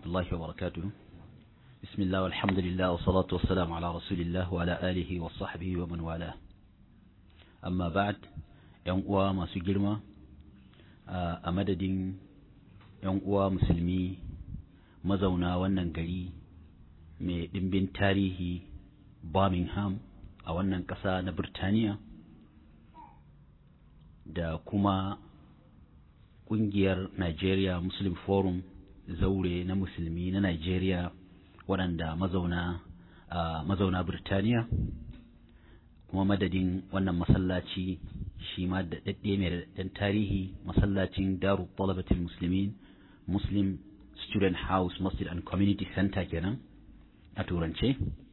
الله وبركاته بسم الله والحمد لله والصلاة والسلام على رسول الله وعلى آله وصحبه ومن والاه أما بعد ‘yan uwa masu girma a madadin ‘yan uwa musulmi mazauna wannan gari mai ɗimbin tarihi Birmingham a wannan ƙasa na Birtaniya da kuma ƙungiyar Nigeria Muslim Forum zaure na musulmi na Nigeria waɗanda mazauna a mazauna Birtaniya kuma madadin wannan masallaci shi ma da daɗe mai daɗaɗɗen tarihi masallacin Daru Talabatul Muslimin Muslim Student House Masjid and Community Center kenan a turance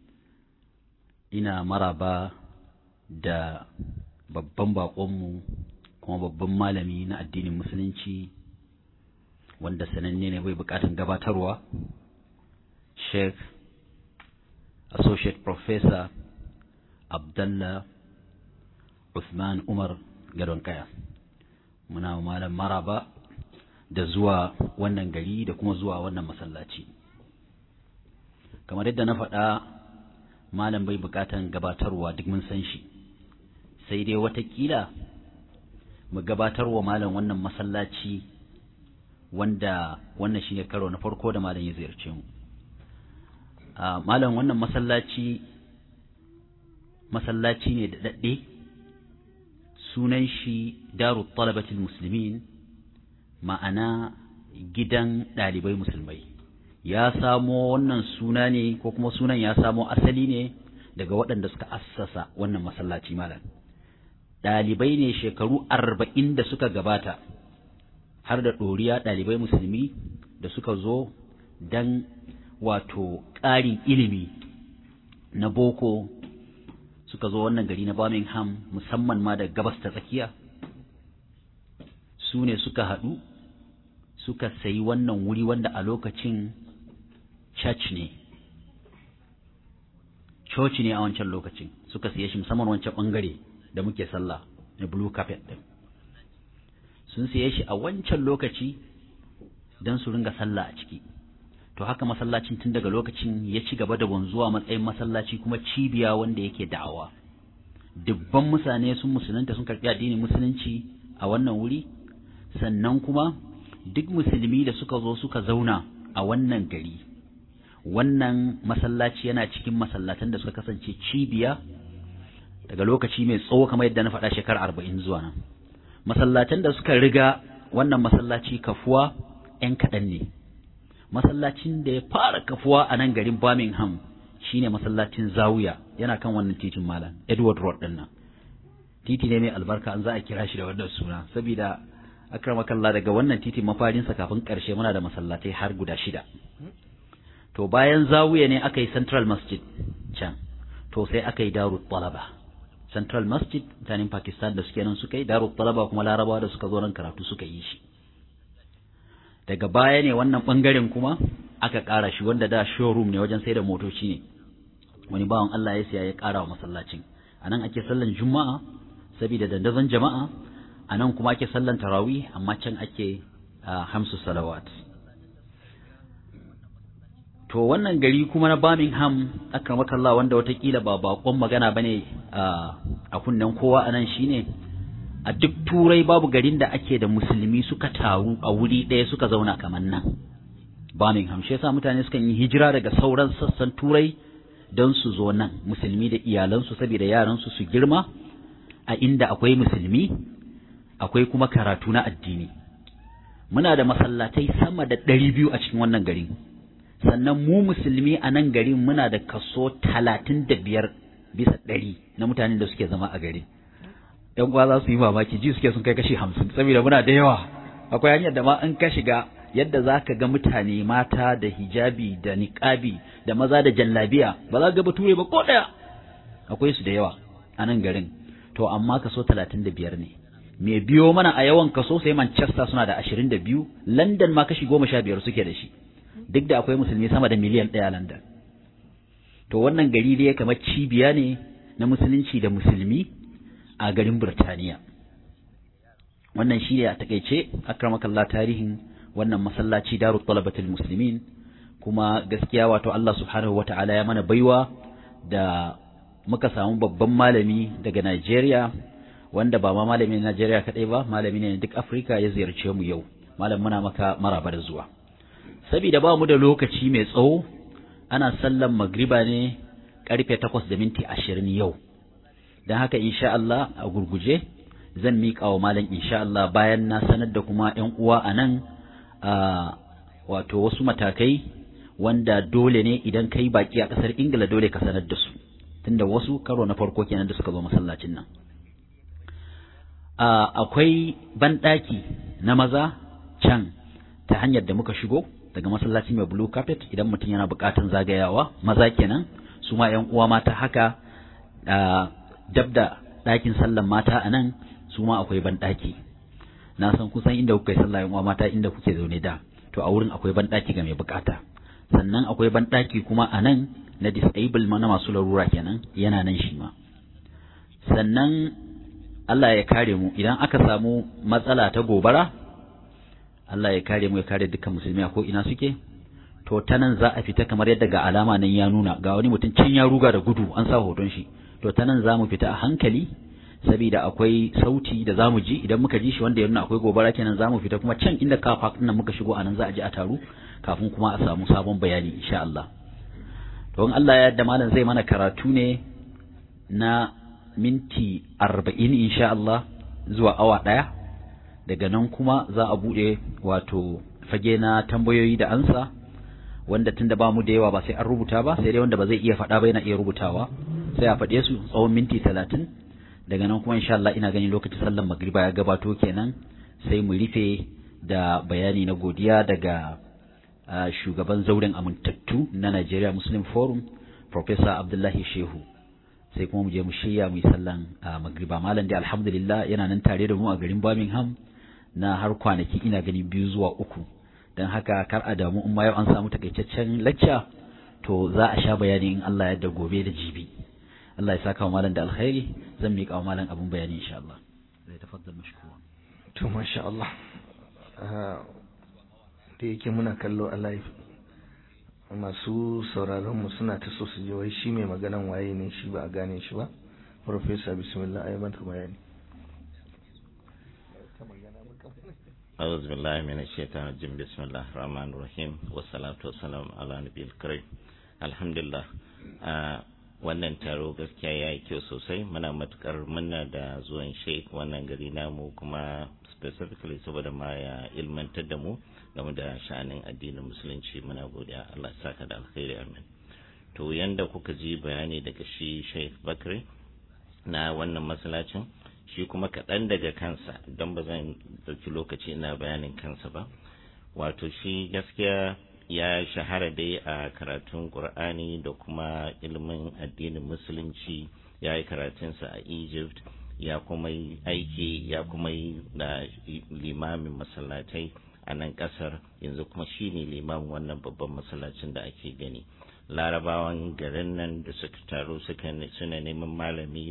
ina maraba da babban baƙonmu kuma babban malami na addinin musulunci wanda sananne ne bai buƙatar gabatarwa Sheikh Associate Professor Abdallah Uthman Umar Gadon Kaya muna malam maraba da zuwa wannan gari da kuma zuwa wannan masallaci kamar yadda na faɗa malam bai buƙatan gabatarwa duk mun san shi sai dai watakila mu gabatarwa malam wannan masallaci wanda wannan shine karo na farko da malam ya ziyarce mu malam wannan masallaci masallaci ne da daɗe sunan shi daru talabatul muslimin ma'ana gidan ɗalibai musulmai ya samo wannan suna ne ko kuma sunan ya samo asali ne daga waɗanda suka assasa wannan masallaci malam ɗalibai ne shekaru arba'in da suka gabata har da ɗoriya ɗalibai musulmi da suka zo don wato ƙarin ilimi na boko suka zo wannan gari na Birmingham musamman ma da gabas ta tsakiya su ne suka haɗu suka sayi wannan wuri wanda a lokacin church ne church ne a wancan lokacin suka siye shi musamman wancan ɓangare da muke sallah na blue carpet ɗin sun siye shi a wancan lokaci don su ringa sallah a ciki to haka masallacin tun daga lokacin ya ci gaba da wanzuwa matsayin masallaci kuma cibiya wanda yake da'awa dubban mutane sun musulunta sun karɓi addinin musulunci a wannan wuri sannan kuma duk musulmi da suka zo suka zauna a wannan gari wannan masallaci yana cikin masallatan da suka kasance cibiya daga lokaci mai tsawo kamar yadda na faɗa shekara arba'in zuwa nan masallatan da suka riga wannan masallaci kafuwa 'yan kaɗan ne masallacin da ya fara kafuwa a nan garin Birmingham shine masallacin Zawiya yana kan wannan titin Malam Edward Road din nan titi ne mai albarka an za a kira shi da wannan suna saboda akramakallah daga wannan titin mafarin sa kafin karshe muna da masallatai har guda shida to bayan Zawiya ne aka yi Central Masjid can to sai aka yi Darut Talaba Central Masjid mutanen Pakistan da suke nan suka yi Darut Talaba kuma Larabawa da suka zo nan karatu suka yi shi daga baya ne wannan ɓangaren kuma aka ƙara shi wanda da showroom ne wajen sai da motoci ne wani bawan Allah ya siya ya ƙara wa masallacin a nan ake sallan juma'a saboda dandazon jama'a a nan kuma ake sallan tarawih amma can ake hamsu salawat to wannan gari kuma na Birmingham akramakallah wanda watakila ba bakon magana bane a kunnen kowa anan shine a duk turai babu garin da ake da musulmi suka taru a wuri ɗaya suka zauna kamar nan Birmingham shi yasa mutane sukan yi hijira daga sauran sassan turai don su zo nan musulmi da iyalansu saboda yaransu su girma a inda akwai musulmi akwai kuma karatu na addini muna da masallatai sama da ɗari biyu a cikin wannan garin sannan mu musulmi a nan garin muna da kaso talatin da biyar bisa ɗari na mutanen da suke zama a garin yan uwa za su yi mamaki ji suke sun kai kashi hamsin saboda muna da yawa akwai hanyar da ma in ka shiga yadda za ka ga mutane mata da hijabi da niƙabi da maza da jallabiya ba za ka ga bature ba ko ɗaya akwai su da yawa a nan garin to amma kaso talatin da biyar ne mai biyo mana a yawan kaso sai manchester suna da ashirin da biyu london ma kashi goma sha biyar suke da shi duk da akwai musulmi sama da miliyan ɗaya london to wannan gari dai kamar cibiya ne na musulunci da musulmi a garin Birtaniya. Wannan shi ne a takaice, akramakallah tarihin wannan masallaci daru talabatul muslimin kuma gaskiya wato Allah subhanahu wata'ala ya mana baiwa da muka samu babban malami daga Najeriya wanda ba ma malami na Najeriya kadai ba malami ne duk Afirka ya ziyarce mu yau malam muna maka maraba da zuwa saboda ba mu da lokaci mai tsawo ana sallan magriba ne karfe 8 da minti 20 yau dan haka insha Allah a gurguje zan miƙa wa malam insha Allah bayan na sanar da kuma ƴan uwa a nan wato wasu matakai wanda dole ne idan kai baki a ƙasar Ingila dole ka sanar da su tunda wasu karo na farko kenan da suka zo masallacin nan akwai banɗaki na maza can ta hanyar da muka shigo daga masallaci mai blue carpet idan mutum yana buƙatan zagayawa maza kenan su ma ƴan uwa mata haka dab da ɗakin sallan mata a nan su ma akwai banɗaki na san kusan inda kuka yi sallah ƴan uwa mata inda kuke zaune da to a wurin akwai banɗaki ga mai buƙata sannan akwai banɗaki kuma a nan na disable na masu larura kenan yana nan shi ma sannan Allah ya kare mu idan aka samu matsala ta gobara Allah ya kare mu ya kare dukkan musulmi a ko ina suke to ta nan za a fita kamar yadda ga alama nan ya nuna ga wani mutum can ya ruga da gudu an sa hoton shi to ta nan za mu fita a hankali saboda akwai sauti da za mu ji idan muka ji shi wanda ya nuna akwai gobara kenan za mu fita kuma can inda kafa nan muka shigo a nan za a ji a taru kafin kuma a samu sabon bayani insha Allah don Allah ya yarda malam zai mana karatu ne na minti arba'in insha Allah zuwa awa ɗaya daga nan kuma za a buɗe wato fage na tambayoyi da ansa wanda tunda ba mu da yawa ba sai an rubuta ba sai dai wanda ba zai iya faɗa ba yana iya rubutawa sai a faɗe su tsawon minti talatin daga nan kuma insha Allah ina ganin lokacin sallar magriba ya gabato kenan sai mu rufe da bayani na godiya daga shugaban zauren amintattu na Nigeria Muslim Forum Professor Abdullahi Shehu sai kuma mu je mu shirya mu yi sallan magriba malam dai alhamdulillah yana nan tare da mu a garin Birmingham na har kwanaki ina gani biyu zuwa uku don haka kar a damu in ma yau an samu takaitaccen lacca to za a sha bayani in Allah ya da gobe da jibi Allah ya saka wa malam da alkhairi zan miƙa wa malam abun bayani insha Allah zai tafaddal mashkura to masha Allah da yake muna kallo a live masu sauraron mu suna ta so su ji wai shi mai maganan waye ne shi ba a gane shi ba professor bismillah ayi mata bayani أعوذ بالله من الشيطان الرجيم بسم الله الرحمن الرحيم والصلاة والسلام على نبي الكريم الحمد لله wannan taro gaskiya ya yi kyau sosai muna matukar muna da zuwan sheik wannan gari namu kuma specifically saboda ma ya ilmantar da mu game da sha'anin addinin musulunci muna godiya Allah ya saka da alkhairi amin to yanda kuka ji bayani daga shi sheik bakri na wannan masallacin shi kuma kaɗan daga kansa don ba zan ɗauki lokaci ina bayanin kansa ba wato shi gaskiya ya shahara dai a karatun ƙur'ani da kuma ilimin addinin musulunci ya yi karatunsa a egypt ya kuma yi aiki ya kuma yi da limamin masallatai a nan ƙasar yanzu kuma shi ne limamin wannan babban masallacin da ake gani larabawan garin nan da suka taru suna neman malami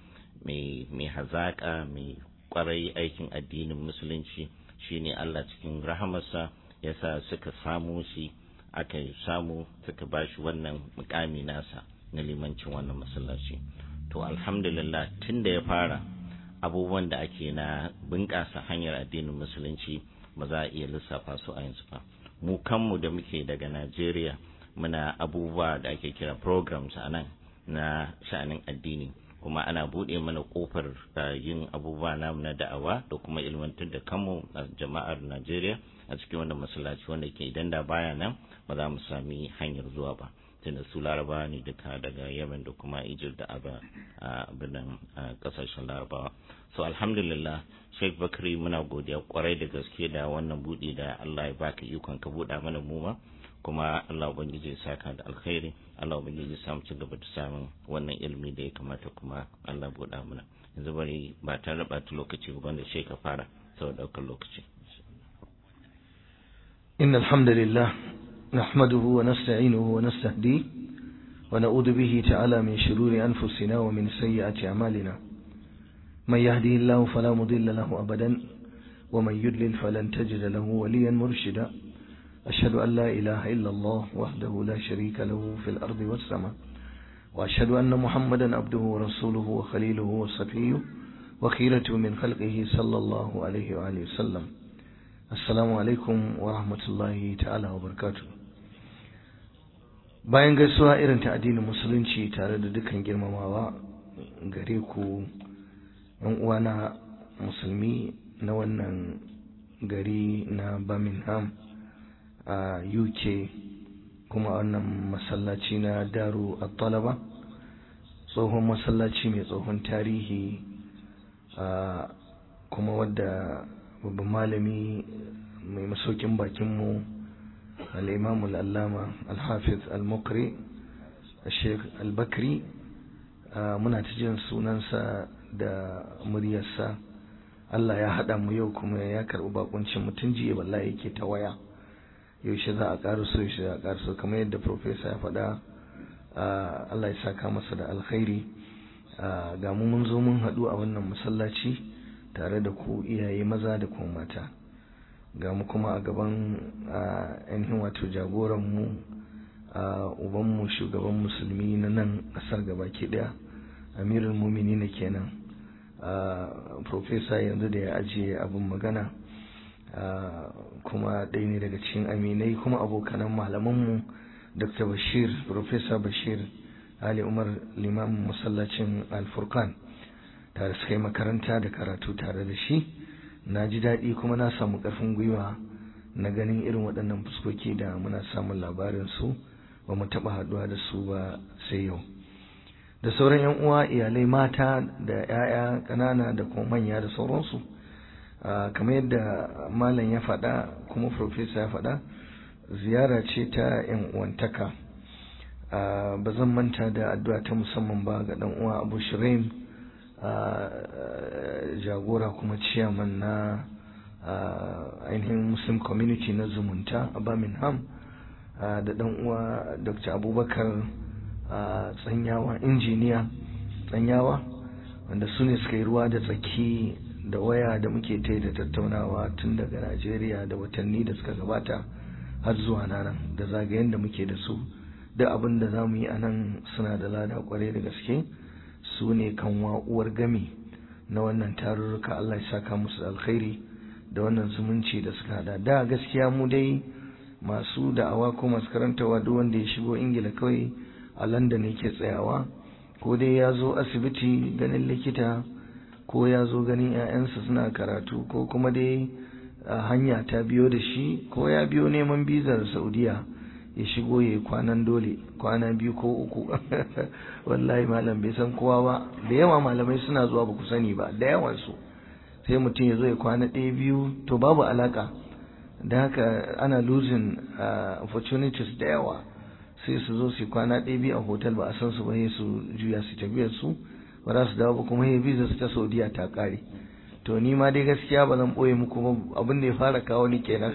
mai mai hazaƙa mai ƙwarai aikin addinin musulunci shine Allah cikin rahamarsa ya sa suka samu shi aka samu suka ba shi wannan mukami nasa na limancin wannan masallaci to alhamdulillah tun da ya fara abubuwan da ake na bunƙasa hanyar addinin musulunci ba za a iya lissafa su a yanzu ba mu kanmu da muke daga najeriya muna abubuwa da ake kira programs a nan na sha'anin addini kuma ana buɗe mana ƙofar yin abubuwa namu na da'awa da kuma ilmantar da kanmu a jama'ar Najeriya a cikin wannan masallaci wanda ke idan da baya nan ba za mu sami hanyar zuwa ba tunda su larabawa ne duka daga Yemen da kuma Egypt da aba a birnin kasashen larabawa so alhamdulillah Sheikh Bakri muna godiya kwarai da gaske da wannan buɗe da Allah ya baka ikon ka buɗa mana mu ma kuma Allah ubangiji ya saka da alkhairi Allah ubangiji ya samu ci gaba da samun wannan ilimi da ya kamata kuma Allah buɗa mana yanzu bari ba ta raba ta lokaci ba wanda shi ka fara sau daukar lokaci إن الحمد لله نحمده ونستعينه ونستهديه ونعوذ به تعالى من شرور أنفسنا ومن سيئات أعمالنا من يهده الله فلا مضل له أبدا ومن يضلل فلن تجد له وليا مرشدا أشهد أن لا إله إلا الله وحده لا شريك له في الأرض والسماء وأشهد أن محمدا عبده ورسوله وخليله وصفيه وخيرته من خلقه صلى الله عليه وآله وسلم السلام عليكم ورحمة الله تعالى وبركاته bayan gaisuwa irin ta addinin musulunci tare da dukkan girmamawa gare ku yan uwana musulmi na wannan gari na Birmingham a UK kuma wannan masallaci na Daru At-Talaba tsohon masallaci mai tsohon tarihi kuma wadda babban malami mai masaukin bakinmu الإمام الألامة الحافظ المقري الشيخ البكري muna ta jin sunansa da muryarsa Allah ya haɗa mu yau kuma ya karɓi bakuncin mutum jiya wallahi yake ta waya yaushe za a ƙara so yaushe za a ƙara so kamar yadda profesa ya faɗa Allah ya saka masa da alkhairi ga mu mun zo mun haɗu a wannan masallaci tare da ku iyaye maza da kuma mata ga mu kuma a gaban ainihin wato jagoranmu ubanmu shugaban musulmi na nan ƙasar gabaki ɗaya amirul mumini na kenan profesa yanzu da ya ajiye abin magana kuma ɗaya ne daga cikin aminai kuma abokanan malamanmu dr bashir profesa bashir ali umar limamin masallacin alfurkan tare suka yi makaranta da karatu tare da shi na ji daɗi kuma na samu ƙarfin gwiwa na ganin irin waɗannan fuskoki da muna samun labarin su ba mu taɓa haɗuwa da su ba sai yau da sauran yan uwa iyalai mata da 'ya'ya ƙanana da kuma manya da sauransu kamar yadda malam ya faɗa kuma profesa ya faɗa ziyara ce ta yan uwantaka ba zan manta da addu'a ta musamman ba ga ɗan uwa abu shiraim jagora kuma ciyaman na ainihin muslim community na zumunta a birmingham da dan uwa dr abubakar tsanyawa injiniya tsanyawa wanda su ne suka yi ruwa da tsaki da waya da muke ta da tattaunawa tun daga najeriya da watanni da suka gabata har zuwa nan da zagayen da muke da su da abin da za mu yi a nan suna da lada kwarai da gaske su ne kan uwar gami na wannan tarurruka Allah ya saka musu da alkhairi da wannan zumunci da suka hada da gaskiya mu dai masu da'awa ko masu karantawa duk wanda ya shigo ingila kawai a london yake tsayawa ko dai ya zo asibiti ganin likita ko ya zo ganin 'ya'yansa suna karatu ko kuma dai hanya ta biyo da shi ko ya biyo neman bizar saudiya ya shigo ya yi kwanan dole kwana biyu ko uku wallahi malam bai san kowa ba da yawa malamai suna zuwa ba ku sani ba da yawansu sai mutum ya zo ya kwana ɗaya biyu to babu alaka da haka ana losing opportunities da yawa sai su zo su kwana ɗaya biyu a hotel ba a san su ba sai su juya su tafiyar su ba za su dawo ba kuma ya visa su ta saudiya ta ƙare to ni ma dai gaskiya ba zan ɓoye muku ba abin da ya fara kawo ni kenan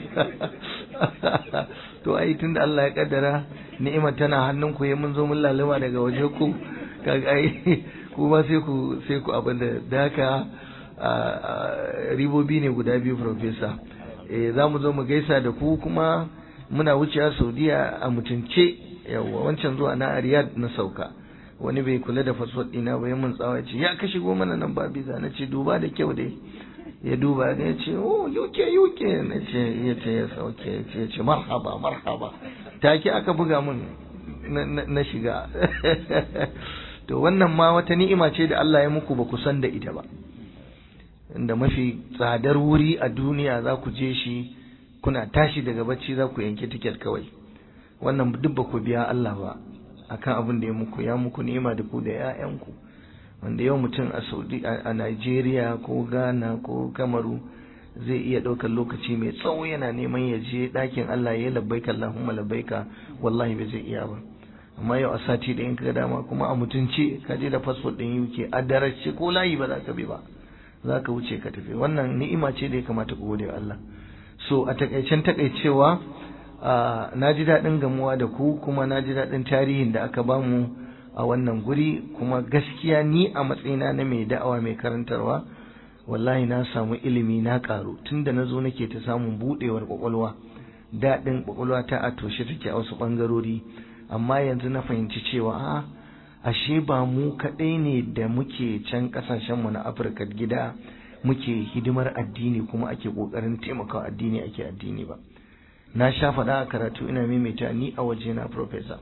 to ai tunda Allah ya kaddara ni'imar tana hannun ku ya mun zo mun lalima daga waje ku kaga ai ku ma sai ku sai ku abin da da haka ribobi ne guda biyu professor eh za mu zo mu gaisa da ku kuma muna wucewa Saudiya a mutunce yawa wancan zuwa na Riyadh na sauka wani bai kula da fasfot ɗina ba ya mun tsawa ce ya ka shigo mana nan ba biza na ce duba da kyau dai ya duba ya ce oh UK UK na ce ya ce ya sauke ya ce ya ce marhaba marhaba take aka buga mun na shiga to wannan ma wata ni'ima ce da Allah ya muku ba ku san da ita ba inda mafi tsadar wuri a duniya za ku je shi kuna tashi daga bacci za ku yanke tiket kawai wannan duk ba ku biya Allah ba akan abin da ya muku ya muku ni'ima da ku da 'ya'yanku wanda yau mutum a Saudi a Nigeria ko Ghana ko Kamaru zai iya ɗaukar lokaci mai tsawo yana neman ya je ɗakin Allah ya labbaika Allahumma labbaika wallahi bai zai iya ba amma yau a sati da in ka dama kuma a mutunci ka je da fasfot ɗin UK a darace ko layi ba za ka bi ba za ka wuce ka tafi wannan ni'ima ce da ya kamata ku gode wa Allah so a takaicen takaicewa na ji daɗin gamuwa da ku kuma na ji daɗin tarihin da aka bamu a wannan guri kuma gaskiya ni a matsayina na mai da'awa mai karantarwa wallahi na samu ilimi na ƙaru tunda na zo nake ta samun buɗewar ƙwaƙwalwa daɗin ƙwaƙwalwata a toshe take a wasu ɓangarori amma yanzu na fahimci cewa a ashe ba mu kaɗai ne da muke can ƙasashenmu na afirka gida muke hidimar addini kuma ake ƙoƙarin taimakawa addini ake addini ba na sha faɗa a karatu ina maimaita ni a waje na professor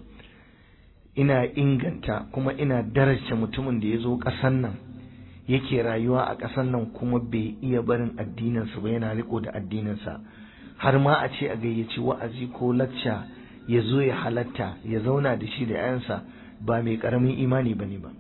ina inganta kuma ina daraja mutumin da ya zo ƙasan nan yake rayuwa a ƙasan nan kuma bai iya barin addininsa ba yana riko da addininsa har ma a ce a gayyaci wa'azi ko lacca ya zo ya halatta ya zauna da shi da 'yansa ba mai ƙaramin imani ba ne ba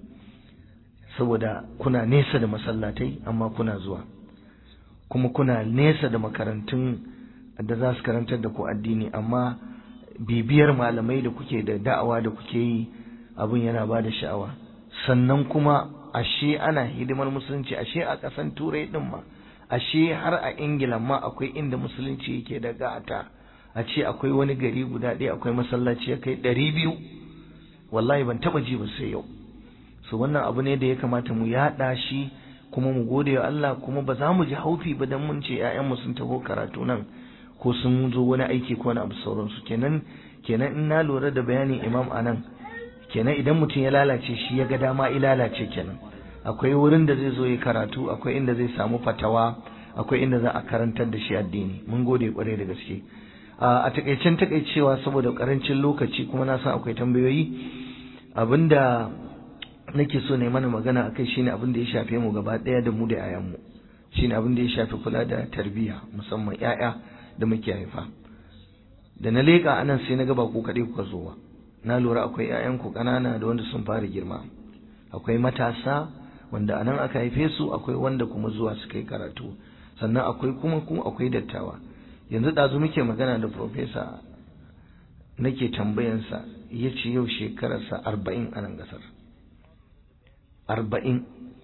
saboda kuna nesa da masallatai amma kuna zuwa kuma kuna nesa da makarantun da za su karantar da ku addini amma bibiyar malamai da kuke da da'awa da kuke yi abin yana ba da sha'awa sannan kuma ashe ana hidimar musulunci ashe a ƙasan turai ɗin ma ashe har a ingila ma akwai inda musulunci yake da gata a ce akwai wani gari guda ɗaya akwai masallaci ya kai ɗari biyu wallahi ban taɓa ji ba sai yau so wannan abu ne da ya kamata mu yaɗa shi kuma mu gode wa Allah kuma ba za mu ji haufi ba dan mun ce ƴaƴanmu sun taho karatu nan ko sun zo wani aiki ko wani abu sauransu kenan kenan in na lura da bayanin imam anan kenan idan mutum ya lalace shi ya ga dama ya lalace kenan akwai wurin da zai zo ya karatu akwai inda zai samu fatawa akwai inda za a karantar da shi addini mun gode kwarai da gaske a takaicen takaicewa saboda karancin lokaci kuma na san akwai tambayoyi abinda nake so ne mana magana akai shine abin da ya shafe mu gaba daya da mu da yayanmu shine abin da ya shafi kula da tarbiyya musamman yaya da muke haifa da na leka anan sai na ga ba ku kaɗai kuka zo ba na lura akwai 'ya'yanku ƙanana da wanda sun fara girma akwai matasa wanda anan aka haife su akwai wanda kuma zuwa suka yi karatu sannan akwai kuma kuma akwai dattawa yanzu ɗazu muke magana da profesa nake tambayansa ya ce yau shekararsa arba'in a nan ƙasar arba'in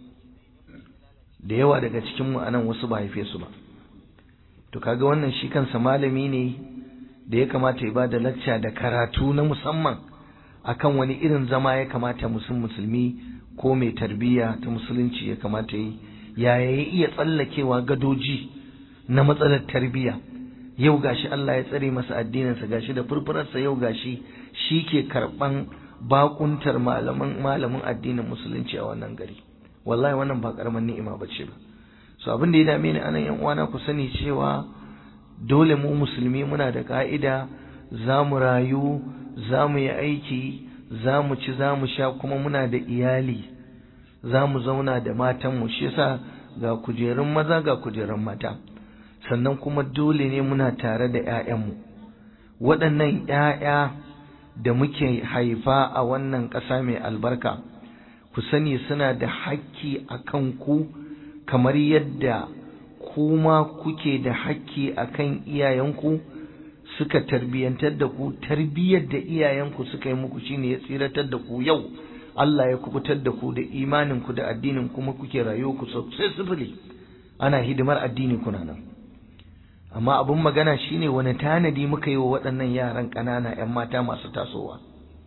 da yawa daga cikinmu a nan wasu ba haife su ba to kaga wannan shi kansa malami ne da ya kamata ya ba da lacca da karatu na musamman akan wani irin zama ya kamata musulmi musulmi ko mai tarbiyya ta musulunci ya kamata yi yaya ya iya tsallakewa gadoji na matsalar tarbiyya yau gashi Allah ya tsare masa addininsa gashi da furfurarsa yau gashi shi ke karɓan bakuntar malamin malamin addinin musulunci a wannan gari wallahi wannan ba karaman ni'ima bace ba so abin da ya dame ni anan yan uwana ku sani cewa dole mu musulmi muna da ka'ida za mu rayu za mu yi aiki za mu ci za mu sha kuma muna da iyali za mu zauna da matanmu shi yasa ga kujerun maza ga kujerun mata sannan kuma dole ne muna tare da 'ya'yanmu waɗannan 'ya'ya da muke haifa a wannan ƙasa mai albarka ku sani suna da hakki a kan ku kamar yadda kuma kuke da hakki a kan iyayenku suka tarbiyyantar da ku tarbiyyar da iyayenku suka yi muku shine ya tsiratar da ku yau Allah ya kubutar da ku da imaninku da addinin kuma kuke rayuwa ku sosai sifili ana hidimar addini kuna nan amma abin magana shine wani tanadi muka yi wa waɗannan yaran ƙanana 'yan mata masu tasowa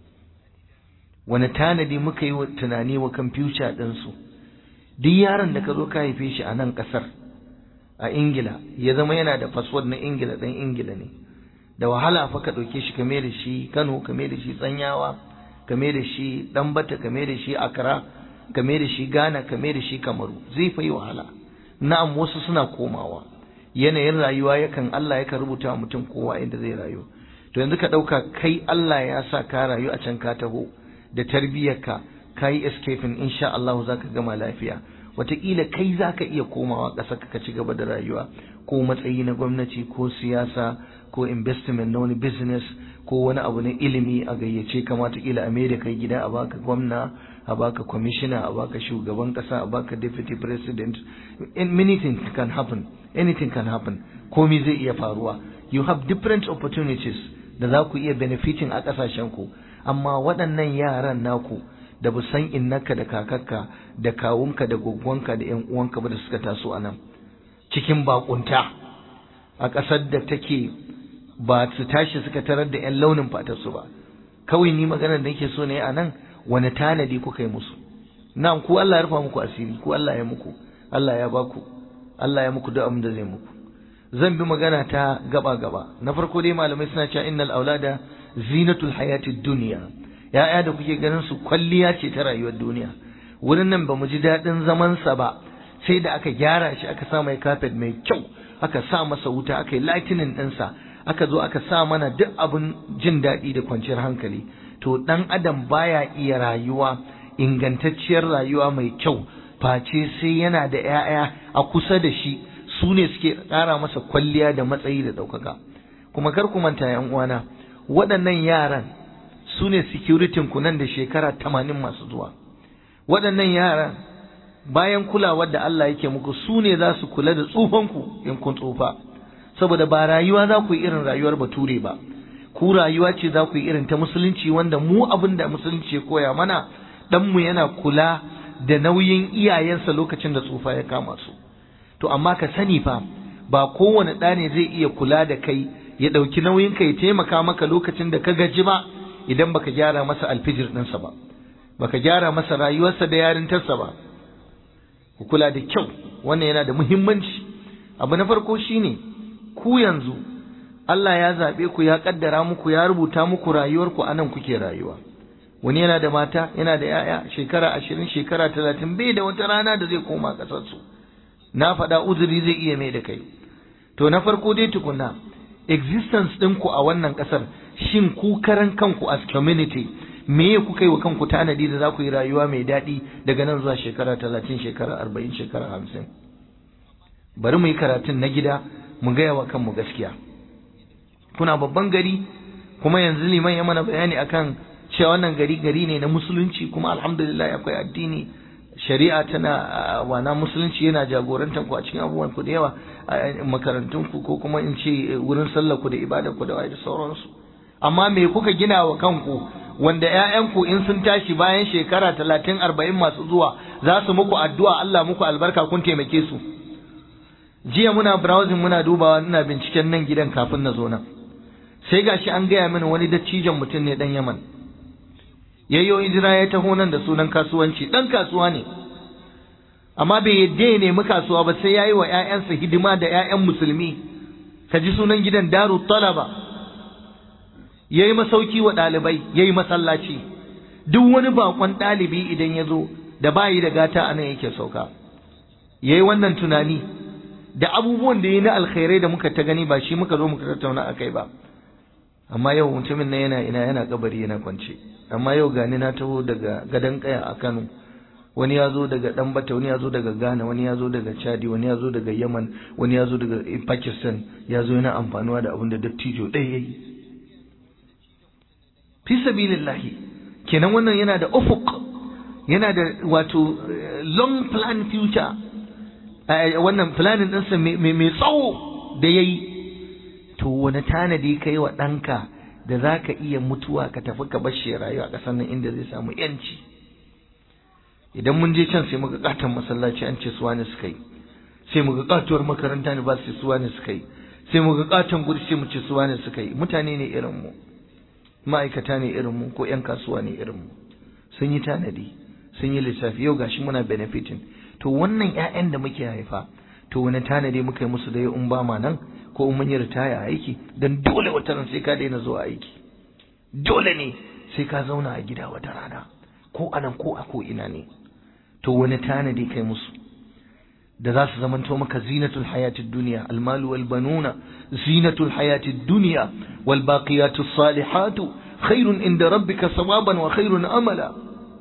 wani tanadi muka yi wa tunani wa kan future ɗinsu duk yaron da ka zo ka haife shi a nan ƙasar a ingila ya zama yana da fasfod na ingila ɗan ingila ne da wahala fa ka ɗauke shi kame da shi kano kame da shi tsanyawa kame da shi ɗanbata kame da shi akara kame da shi ghana kame da shi kamaru zai fa yi wahala na'am wasu suna komawa yanayin rayuwa yakan Allah yakan rubuta mutum kowa inda zai rayu to yanzu ka ɗauka kai Allah ya sa ka rayu a can ka taho da tarbiyyarka ka yi escaping insha Allah za ka gama lafiya wataƙila kai za ka iya komawa ƙasa ka ci gaba da rayuwa ko matsayi na gwamnati ko siyasa ko investment na wani business ko wani abu na ilimi a gayyace ka wataƙila a da kai gida a baka gwamna a baka commissioner a baka shugaban ƙasa a baka deputy president many things can happen anything can happen komi zai iya faruwa you have different opportunities da za ku iya benefiting a ƙasashen ku amma waɗannan yaran naku da bu san innaka da kakakka da kawunka da gwaggwanka da ƴan uwanka ba da suka taso a nan cikin bakunta a ƙasar da take ba su tashi suka tarar da ƴan launin fatarsu ba kawai ni maganar da nake so ne a nan wani tanadi kuka yi musu na'am ku Allah ya rufa muku asiri ku Allah ya muku Allah ya baku Allah ya muku duk abin da zai muku zan bi magana ta gaba gaba na farko dai malamai suna cewa innal aulada zinatul hayatid dunya ya'ya da kuke ganin su kwalliya ce ta rayuwar duniya wurin nan ba mu ji daɗin zaman sa ba sai da aka gyara shi aka sa mai carpet mai kyau aka sa masa wuta aka yi lightning ɗinsa aka zo aka sa mana duk abin jin daɗi da kwanciyar hankali to ɗan adam baya iya rayuwa ingantacciyar rayuwa mai kyau face sai yana da 'ya'ya a kusa da shi su ne suke ƙara masa kwalliya da matsayi da ɗaukaka kuma kar ku manta yan uwana waɗannan yaran su ne security ku nan da shekara tamanin masu zuwa waɗannan yaran bayan kulawar da Allah yake muku su ne za su kula da tsufanku in kun tsufa saboda ba rayuwa za ku yi irin rayuwar bature ba ku rayuwa ce za ku yi irin ta musulunci wanda mu abin da musulunci ya koya mana ɗanmu yana kula da nauyin iyayensa lokacin da tsufa ya kama su to amma ka sani fa ba kowane ɗa ne zai iya kula da kai ya ɗauki nauyin ka ya taimaka maka lokacin da ka gaji ba idan baka gyara masa alfijir ɗinsa ba baka gyara masa rayuwarsa da yarintarsa ba ku kula da kyau wannan yana da muhimmanci abu na farko shine ku yanzu Allah ya zaɓe ku ya ƙaddara muku ya rubuta muku rayuwarku a nan kuke rayuwa wani yana da mata yana da 'ya'ya shekara ashirin shekara talatin bai da wata rana da zai koma ƙasarsu na faɗa uzuri zai iya mai da kai to na farko dai tukuna existence ɗinku a wannan ƙasar shin ku karan kanku as community me kuka yi wa kanku tanadi da za ku yi rayuwa mai daɗi daga nan zuwa shekara talatin shekara arba'in shekara hamsin bari mu yi karatun na gida mu gaya wa kanmu gaskiya kuna babban gari kuma yanzu liman ya mana bayani akan cewa wannan gari gari ne na musulunci kuma alhamdulillah akwai addini shari'a tana wana musulunci yana jagorantar ku a cikin abubuwan ku da yawa makarantun ku ko kuma in ce wurin sallar ku da ibadar ku da waye da sauransu amma me kuka gina wa kanku wanda ƴaƴanku in sun tashi bayan shekara talatin arba'in masu zuwa za su muku addu'a Allah muku albarka kun taimake su jiya muna browsing muna dubawa ina binciken nan gidan kafin na zo nan sai gashi an gaya mini wani dattijan mutum ne dan Yaman yayyo hijira ya taho nan da sunan kasuwanci dan kasuwa ne amma bai yadda ya nemi kasuwa ba sai yayi wa ƴaƴansa hidima da ƴaƴan musulmi ka ji sunan gidan daru talaba yayi masauki wa ɗalibai yayi masallaci duk wani bakon ɗalibi idan ya zo da bayi da gata anan yake sauka yayi wannan tunani da abubuwan da yi na alkhairai da muka ta gani ba shi muka zo muka tattauna akai ba amma yau mutumin nan yana ina yana kabari yana kwance amma yau gani na taho daga gadon kaya a Kano wani ya zo daga Dambata wani ya zo daga Ghana wani ya zo daga Chadi wani ya zo daga Yemen wani ya zo daga Pakistan ya zo yana amfanuwa da abin da dattijo ɗaya yayi fi sabilillahi kenan wannan yana da ufuk yana da wato long plan future wannan planin ɗinsa mai tsawo da yayi to wani tanadi kai wa ɗanka da za ka iya mutuwa ka tafi ka bar shi rayuwa a ƙasar nan inda zai samu yanci idan mun je can sai muga katon masallaci an ce suwa ne suka yi sai muga katuwar makaranta ne ba su suwa ne suka yi sai muga katon guri sai mu ce suwa ne suka yi mutane ne irin mu ma'aikata ne irin mu ko yan kasuwa ne irin mu sun yi tanadi sun yi lissafi yau gashi muna benefiting to wannan ƴaƴan da muke haifa to wani tanadi muka yi musu da in ba ma nan ko in mun yi ritaya a aiki dan dole wata ran sai ka daina zuwa aiki dole ne sai ka zauna a gida wata rana ko anan ko a ko ina ne to wani tanadi kai musu da za su zamanto maka zinatul hayatid dunya almalu wal banuna zinatul hayatid dunya wal baqiyatus salihatu khairun inda rabbika sawaban wa khairun amala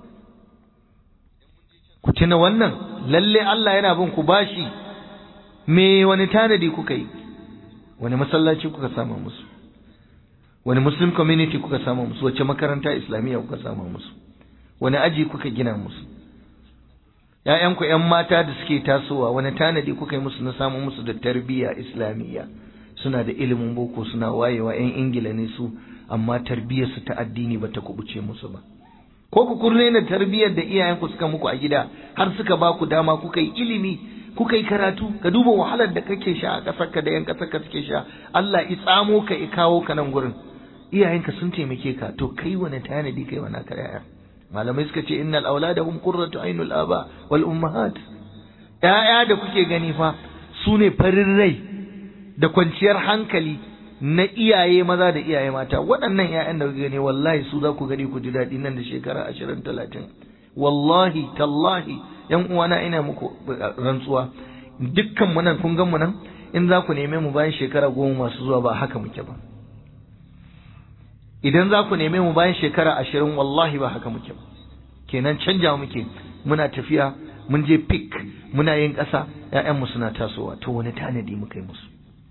ku tuna wannan lalle Allah yana bin ku bashi me wani tanadi kuka yi wani masallaci kuka sama musu wani muslim community kuka sama musu wace makaranta islamiyya kuka sama musu wani aji kuka gina musu ‘ya'yanku ‘yan mata da suke tasowa wani tanadi kuka yi musu na samun musu da tarbiyya islamiyya suna da ilimin boko suna wayewa ‘yan ingila ne su amma tarbiyyarsu ta addini ba ta kubuce musu ba ko ku kurne na tarbiyyar da iyayenku suka muku a gida har suka ba ku dama kuka yi ilimi kuka yi karatu ka duba wahalar da kake sha a ƙasarka da ‘yan ƙasarka suke sha Allah i tsamo ka i kawo ka nan gurin iyayenka sun taimake ka to kai wani tanadi kai wani ka yaya malamai suka ce innal aulada hum qurratu ainul aba wal ummahat yaya da kuke gani fa su ne farin rai da kwanciyar hankali na iyaye maza da iyaye mata waɗannan ƴaƴan da kuka gani wallahi su za ku gani ku ji daɗi nan da shekara ashirin talatin wallahi tallahi yan uwana ina muku rantsuwa dukkan mu nan kun gan mu nan in za ku neme mu bayan shekara goma masu zuwa ba haka muke ba idan za ku neme mu bayan shekara ashirin wallahi ba haka muke ba kenan canja muke muna tafiya mun je pik muna yin ƙasa ‘ya'yanmu suna tasowa to wani tanadi muka yi musu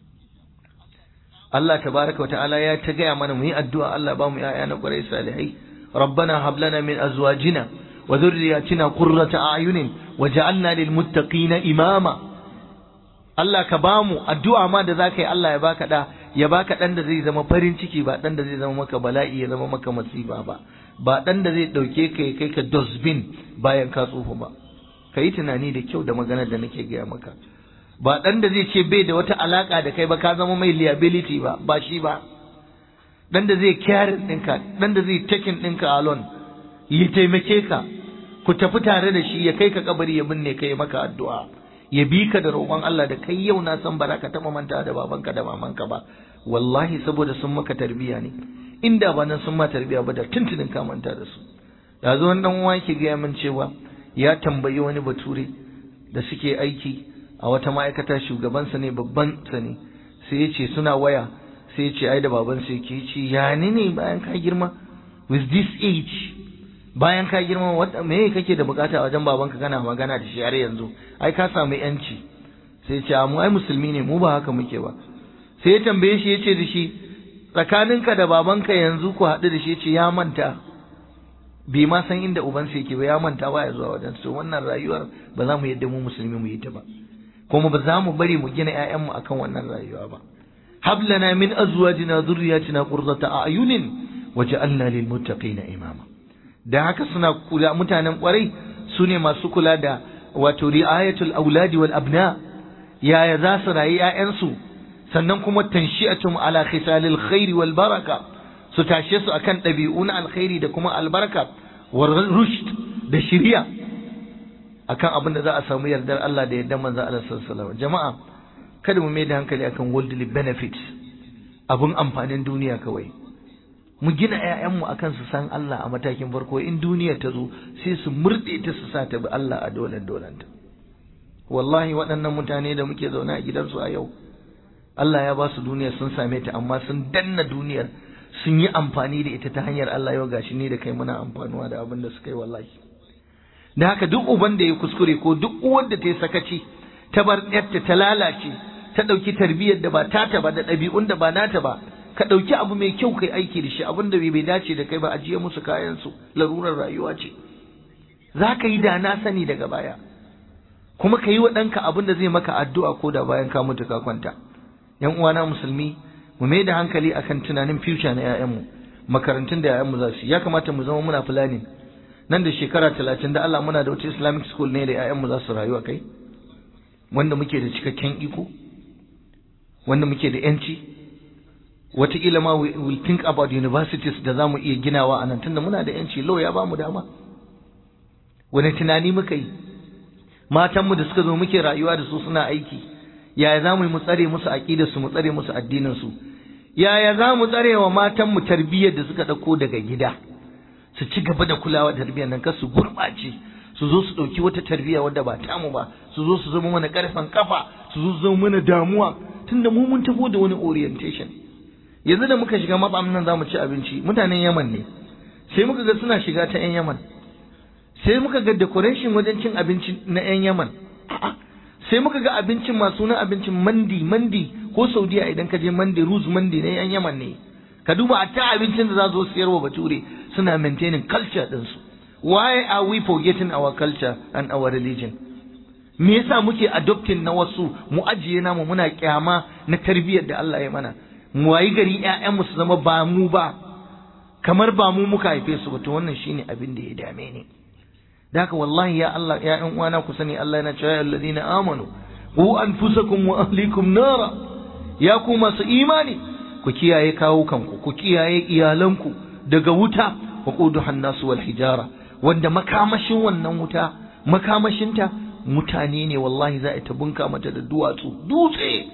Allah tabaraka wa ta'ala ya ta gaya mana mu yi addu'a Allah ba mu ‘ya'ya na ƙwarai salihai rabbana hab lana min azwajina wa dhurriyyatina qurrata a'yunin waj'alna lil muttaqina imama Allah ka ba mu addu'a ma da zaka yi Allah ya baka da ya baka dan da zai zama farin ciki ba dan da zai zama maka bala'i ya zama maka masifa ba ba dan da zai dauke ka ya kai ka dustbin bayan ka tsufa ba ka yi tunani da kyau da maganar da nake gaya maka ba dan da zai ce bai da wata alaka da kai ba ka zama mai liability ba ba shi ba dan da zai care ɗinka dan da zai taking ɗinka alone ya taimake ka ku tafi tare da shi ya kai ka kabari ya binne kai maka addu'a ya bi ka da roƙon Allah da kai yau na san ba za ka taɓa manta da babanka da mamanka ba wallahi saboda sun maka tarbiya ne inda ba nan sun ma tarbiya ba da tuntunin ka manta da su ya zo wani dan uwa yake gaya min cewa ya tambayi wani bature da suke aiki a wata ma'aikata shugabansa ne babban sa ne sai ya ce suna waya sai ya ce ai da babansa yake ce ya ni ne bayan ka girma with this age bayan ka girma wanda me kake da bukata a wajen babanka kana magana da shi har yanzu ai ka samu yanci sai ce mu ai musulmi ne mu ba haka muke ba sai ya tambaye shi yace da shi tsakaninka da babanka yanzu ku haɗu da shi yace ya manta bai ma san inda ubansa yake ba ya manta ba ya zuwa wajen to wannan rayuwar ba za mu yadda mu musulmi mu yi ta ba kuma ba za mu bari mu gina ƴaƴanmu akan wannan rayuwa ba hab lana min azwajina dhurriyyatina qurrata a'yunin waj'alna lil muttaqina imama da haka suna kula mutanen kwarai su ne masu kula da wato ri'ayatul auladi wal abna yaya za su rayu ƴaƴansu sannan kuma tanshi'atum ala khisalil khairi wal baraka su tashe su akan ɗabi'u na alkhairi da kuma albarka war rushd da shiriya akan abin da za a samu yardar Allah da yardar manzo Allah sallallahu alaihi wasallam jama'a kada mu mai da hankali akan worldly benefits abun amfanin duniya kawai mu gina ‘ya'yanmu a kan su san Allah a matakin farko in duniya ta zo sai su murɗe ta su sa ta bi Allah a dolen dolanta wallahi waɗannan mutane da muke zaune a gidansu a yau Allah ya ba su duniya sun same ta amma sun danna duniyar sun yi amfani da ita ta hanyar Allah yau gashi ne da kai muna amfanuwa da abin da suka yi wallahi da haka duk uban da ya kuskure ko duk uwar da ta yi sakaci ta bar yarta ta lalace ta ɗauki tarbiyyar da ba tata ba da ɗabi'un da ba nata ba ka ɗauki abu mai kyau kai aiki da shi abin da bai dace da kai ba ajiye musu kayansu larurar rayuwa ce za ka yi da na sani daga baya kuma ka yi wa ɗanka abin da zai maka addu'a ko da bayan ka mutu ka kwanta yan uwana musulmi mu mai da hankali akan tunanin future na 'ya'yanmu makarantun da 'ya'yanmu za su ya kamata mu zama muna planning nan da shekara talatin da Allah muna da wata islamic school ne da 'ya'yanmu za su rayu a kai wanda muke da cikakken iko wanda muke da 'yanci wataƙila ma we will think about universities da za mu iya ginawa a nan tunda muna da yanci law ya ba mu dama wani tunani muka yi matanmu da suka zo muke rayuwa da su suna aiki yaya za mu yi mu tsare musu aƙidarsu mu tsare musu addininsu yaya za mu tsare wa matanmu tarbiyyar da suka ɗauko daga gida su ci gaba da kulawa da tarbiyyar nan kar su gurɓace su zo su ɗauki wata tarbiyya wadda ba tamu ba su zo su zama mana ƙarfen kafa su zo su zama mana damuwa tunda mu mun tafi da wani orientation yanzu da muka shiga matsam nan zamu ci abinci mutanen Yaman ne sai muka ga suna shiga ta 'yan Yaman sai muka ga decoration wajen cin abinci na 'yan Yaman sai muka ga abincin masu na abincin mandi mandi ko Saudiya idan ka je mandi ruz mandi na 'yan Yaman ne ka duba a ta abincin da za su siyar wa bature suna maintaining culture ɗinsu why are we forgetting our culture and our religion me yasa muke adopting na wasu mu ajiye namu muna kyama na tarbiyyar da Allah ya mana mu wayi gari ƴaƴanmu su zama ba mu ba kamar ba mu muka haife su ba to wannan shine abin da ya dame ni da haka wallahi ya Allah ya ƴan uwana ku sani Allah yana cewa alladhina amanu qu anfusakum wa ahlikum nara ya ku masu imani ku kiyaye kawo kanku ku kiyaye iyalanku daga wuta wa quduhan nasu wal hijara wanda makamashin wannan wuta makamashinta mutane ne wallahi za a ta bunka mata da duwatsu dutse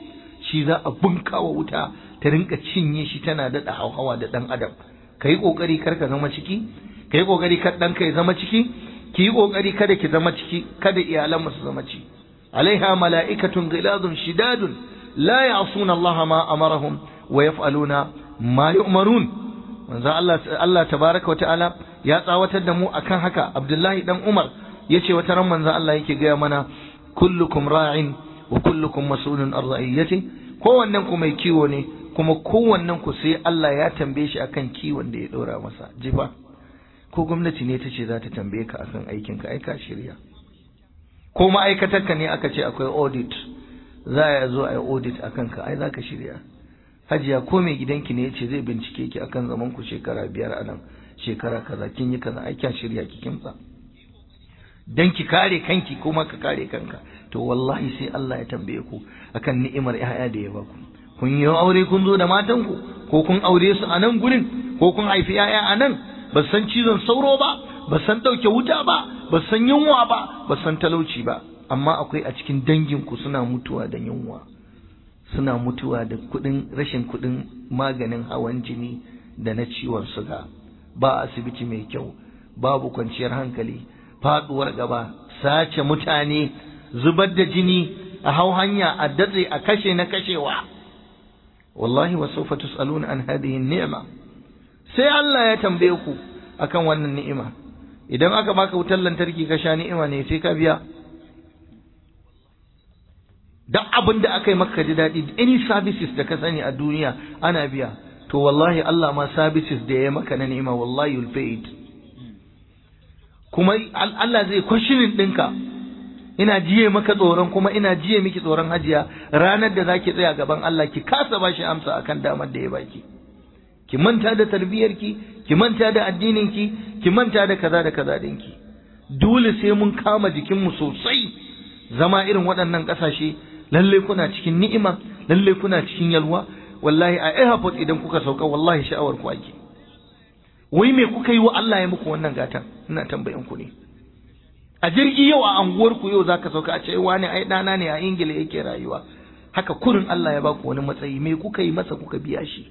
shi za a bunkawa wuta ta rinka cinye shi tana daɗa hauhawa da ɗan adam ka yi ƙoƙari kar ka zama ciki ka yi ƙoƙari kar ɗanka ya zama ciki ki yi ƙoƙari kada ki zama ciki kada iyalan su zama ciki alaiha mala'ikatun ghiladun shidadun la ya'suna Allah ma amarahum wa yaf'aluna ma yu'marun manzo Allah Allah tabaraka wa ta'ala ya tsawatar da mu akan haka Abdullahi dan Umar yace wata ran manzo Allah yake gaya mana kullukum ra'in wa kullukum mas'ulun an ra'iyati kowannen ku mai kiwo ne kuma kowannen ku sai Allah ya tambaye shi akan kiwon da ya dora masa jifa ko gwamnati ne ta ce za ta tambaye ka akan aikin ka ai ka shirya ko ma'aikatarka ne aka ce akwai audit za a zo a yi audit akan ka ai za ka shirya hajiya ko mai gidanki ne ya ce zai bincike ki akan zaman ku shekara biyar a nan shekara kaza kin yi kaza ai kyan shirya ki kimtsa dan ki kare kanki kuma ka kare kanka to wallahi sai Allah ya tambaye ku akan ni'imar ƴaƴa da ya baku kun yi aure kun zo da matan ku ko kun aure su a nan gurin ko kun haifi ƴaƴa a nan ba san cizon sauro ba ba san ɗauke wuta ba ba san yunwa ba ba san talauci ba amma akwai a cikin dangin ku suna mutuwa da yunwa suna mutuwa da kuɗin rashin kuɗin maganin hawan jini da na ciwon suga ba asibiti mai kyau babu kwanciyar hankali faduwar gaba sace mutane zubar da jini a hau hanya a datse a kashe na kashewa wallahi wa sawfa tusaluna an hadhihi ni'ma sai Allah ya tambaye ku akan wannan ni'ima idan aka baka wutar lantarki ka sha ni'ima ne sai ka biya duk abin da aka yi maka ji daɗi any services da ka sani a duniya ana biya to wallahi Allah ma services da ya maka na ni'ima wallahi you'll pay it kuma Allah zai kwashinin ɗinka ina jiye maka tsoron kuma ina jiye miki tsoron hajiya ranar da zaki tsaya gaban Allah ki kasa bashi amsa akan damar da ya baki ki manta da tarbiyarki ki manta da addininki ki manta da kaza da kaza dinki dole sai mun kama jikinmu sosai zama irin waɗannan ƙasashe lalle kuna cikin ni'ima lalle kuna cikin yalwa wallahi a airport idan kuka sauka wallahi sha'awar ku ake wai me kuka yi wa Allah ya muku wannan gatan ina tambayan ku ne a jirgi yau a anguwar ku yau zaka sauka a ce wani ai dana ne a Ingila yake rayuwa haka kurin Allah ya baku wani matsayi me kuka yi masa kuka biya shi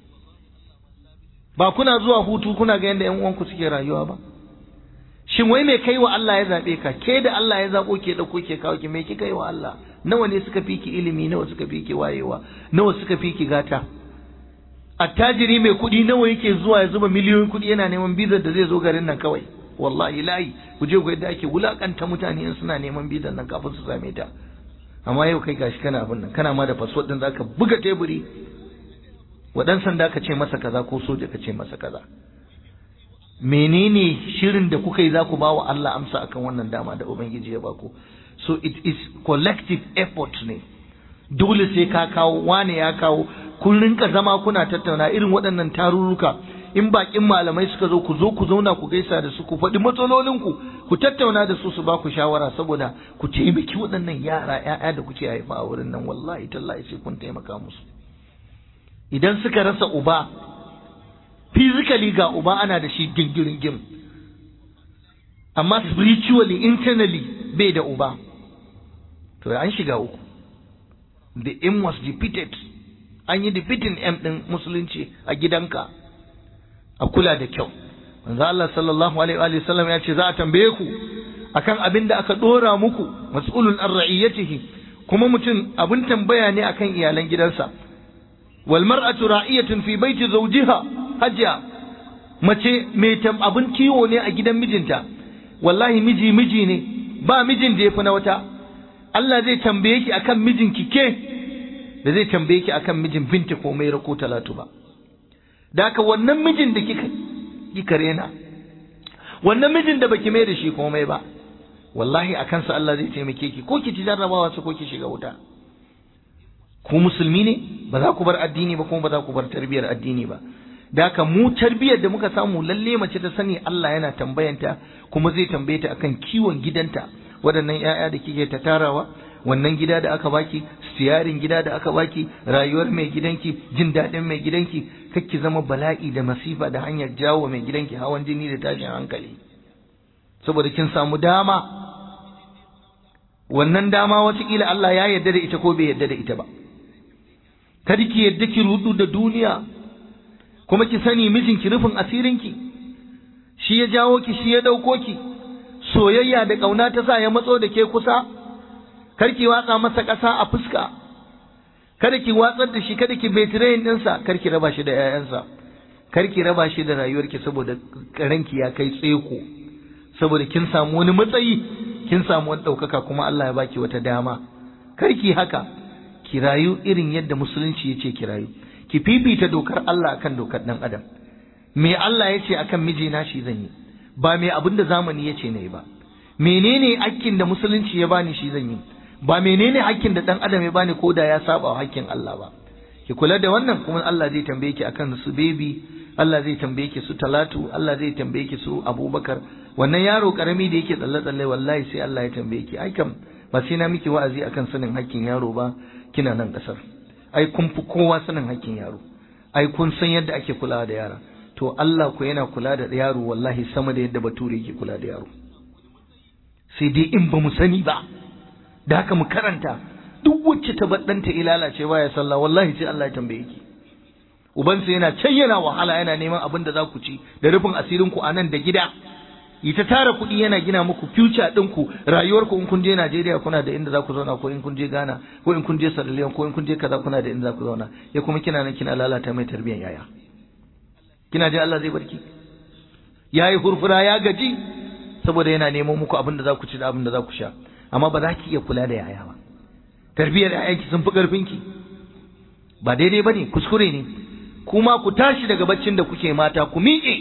ba kuna zuwa hutu kuna ga yanda ƴan uwanku suke rayuwa ba shin wai me kai wa Allah ya zabe ka ke da Allah ya zabo ke da ke kawo ki me kika yi wa Allah nawa ne suka fi ki ilimi nawa suka fi ki wayewa nawa suka fi ki gata attajiri mai kuɗi nawa yake zuwa ya zuba miliyoyin kuɗi yana neman bizar da zai zo garin nan kawai wallahi layi ku je ku yadda ake wulakanta mutane in suna neman bizar nan kafin su same ta amma yau kai gashi kana abin nan kana ma da fasfot din zaka buga teburi wa dan sanda ka ce masa kaza ko soja ka ce masa kaza menene shirin da kuka yi za ku bawa Allah amsa akan wannan dama da ubangiji ya baku so it is collective effort ne dole sai ka kawo wane ya kawo kun rinka zama kuna tattauna irin waɗannan tarurruka in bakin malamai suka zo ku zo ku zauna ku gaisa da su ku faɗi matsalolinku ku tattauna da su su ba ku shawara saboda ku taimaki waɗannan yara ƴaƴa da kuke haifa a wurin nan wallahi tallahi sai kun taimaka musu idan suka rasa uba physically ga uba ana da shi gingirin gim amma spiritually internally bai da uba to an shiga uku the aim was defeated an yi defeating aim din musulunci a gidanka a kula da kyau manzo Allah sallallahu alaihi wa sallam ya ce za a tambaye ku akan abin da aka dora muku mas'ulun an ra'iyatihi kuma mutum abin tambaya ne akan iyalan gidansa wal mar'atu ra'iyatun fi baiti zawjiha hajja mace mai abin kiwo ne a gidan mijinta wallahi miji miji ne ba mijin da yafi na wata Allah zai tambaye ki akan mijinki ke da zai tambaye ki akan mijin binta ko mai rako talatu ba da haka wannan mijin da kika kika rena wannan mijin da baki mai da shi komai ba wallahi a kansa Allah zai taimake ki ko ki ci jarrabawa su ko ki shiga wuta ku musulmi ne ba za ku bar addini ba kuma ba za ku bar tarbiyar addini ba da haka mu tarbiyar da muka samu lalle mace ta sani Allah yana tambayanta kuma zai tambaye ta akan kiwon gidanta waɗannan ƴaƴa da kike ta tarawa wannan gida da aka baki siyarin gida da aka baki rayuwar mai gidanki jin daɗin mai gidanki kakki zama bala'i da masifa da hanyar jawo mai gidanki hawan jini da tashin hankali saboda kin samu dama wannan dama watakila Allah ya yarda da ita ko bai yarda da ita ba kada ki yadda ki rudu da duniya kuma ki sani mijinki rufin asirinki shi ya jawo ki shi ya ɗauko ki soyayya da ƙauna ta sa ya matso da ke kusa kar ki watsa masa ƙasa a fuska kada ki watsar da shi kada ki betirayin ɗinsa kar ki raba shi da 'ya'yansa kar ki raba shi da rayuwarki saboda ranki ya kai tseko saboda kin samu wani matsayi kin samu wani ɗaukaka kuma Allah ya baki wata dama kar ki haka ki rayu irin yadda musulunci ya ce ki rayu ki fifita dokar Allah akan dokar ɗan adam me Allah ya ce akan mijina shi zan yi ba me abin da zamani ya ce na yi ba menene hakkin da musulunci ya bani shi zan yi ba menene hakkin da ɗan adam ya bani ko da ya saba wa hakkin Allah ba ki kula da wannan kuma Allah zai tambaye ki akan su baby Allah zai tambaye ki su talatu Allah zai tambaye ki su abubakar wannan yaro karami da yake tsalle tsalle wallahi sai Allah ya tambaye ki ai kam ba sai na miki wa'azi akan sanin hakkin yaro ba kina nan kasar ai kun fi kowa sanin hakkin yaro ai kun san yadda ake kulawa da yara to Allah ku yana kula da yaro wallahi sama da yadda bature yake kula da yaro sai dai in ba mu sani ba da haka mu karanta duk wacce ta baddanta ilalace baya sallah wallahi sai Allah ya tambaye ki ubansa yana can yana wahala yana neman abin da za ku ci da rufin asirin ku a nan da gida yi ta tara kuɗi yana gina muku future ɗinku rayuwar ku in kun je Najeriya kuna da inda za ku zauna ko in kun je Ghana ko in kun je Sierra Leone ko in kun je kaza kuna da inda za ku zauna ya kuma kina nan kina lalata mai tarbiyyar yaya kina je Allah zai barki yayi hurfura ya gaji saboda yana neman muku abin da za ku ci da abin da za ku sha amma ba za ki iya kula da yaya ba tarbiyyar yayanki sun fi ƙarfinki ba daidai ba ne kuskure ne kuma ku tashi daga baccin da kuke mata ku miƙe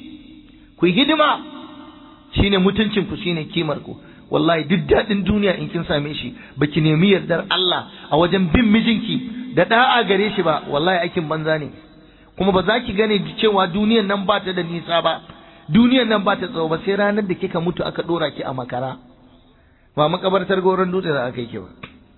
ku yi hidima shine mutuncin ku shine kimar ku wallahi duk daɗin duniya in kin same shi baki nemi yardar Allah a wajen bin mijinki da da'a gare shi ba wallahi aikin banza ne kuma ba za ki gane cewa duniyan nan ba ta da nisa ba duniyan nan ba ta tsawo ba sai ranar da kika mutu aka dora ki a makara ba makabartar goron dutse za a kai ki ba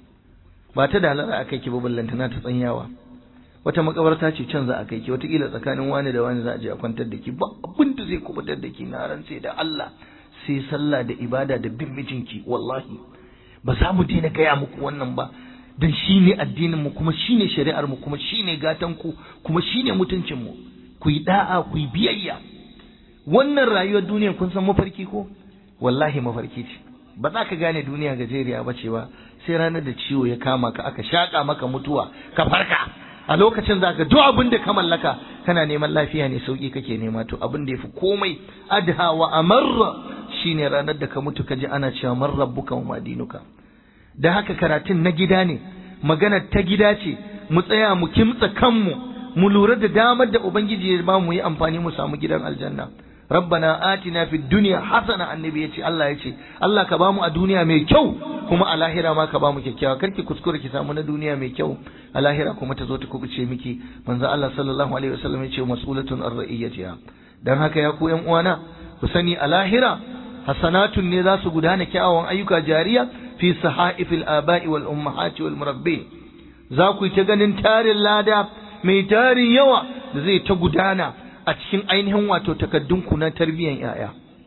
ba ta dalara a kai ki ba ballantana ta tsanyawa wata makabarta ce can za a kai ki wataƙila tsakanin wani da wani za a je a kwantar da ki ba abin da zai kubutar da ki na rantse da Allah sai sallah da ibada da bin mijinki wallahi ba za mu daina gaya muku wannan ba dan shine addinin mu kuma shine shari'ar mu kuma shine gatan ku kuma shine mutuncin mu ku yi da'a ku yi biyayya wannan rayuwar duniya kun san mafarki ko wallahi mafarki ce ba za ka gane duniya gajeriya ba ce ba sai ranar da ciwo ya kama ka aka shaƙa maka mutuwa ka farka a lokacin za ka duk abin da ka mallaka kana neman lafiya ne sauki kake nema to abin da ya fi komai adha wa amarra shine ranar da ka mutu ka ji ana cewa man rabbuka wa madinuka da haka karatun na gida ne magana ta gida ce mu tsaya mu kimtsa kanmu mu lura da damar da ubangiji ya ba mu yi amfani mu samu gidan aljanna rabbana atina fid dunya hasana annabi yace Allah yace Allah ka bamu a duniya mai kyau kuma a lahira ma ka bamu kyakkyawa karki kuskure ki samu na duniya mai kyau a lahira kuma ta zo ta kubuce miki manzo Allah sallallahu alaihi wasallam yace mas'ulatun ar-ra'iyatiha dan haka ya ku yan uwana ku sani a lahira hasanatun ne za su gudana kyawawan ayyuka jariya fi sahaifil aba'i wal ummahati wal murabbi za ku yi ta ganin tarin lada mai tarin yawa da zai ta gudana a cikin ainihin wato takaddunku na tarbiyyar ‘ya'ya.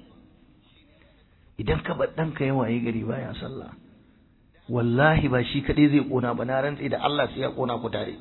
Idan ka bar ɗanka yawa ya gari baya sallah, wallahi ba shi kaɗai zai ƙona ba na rantse da Allah sai ya ƙona ku tare.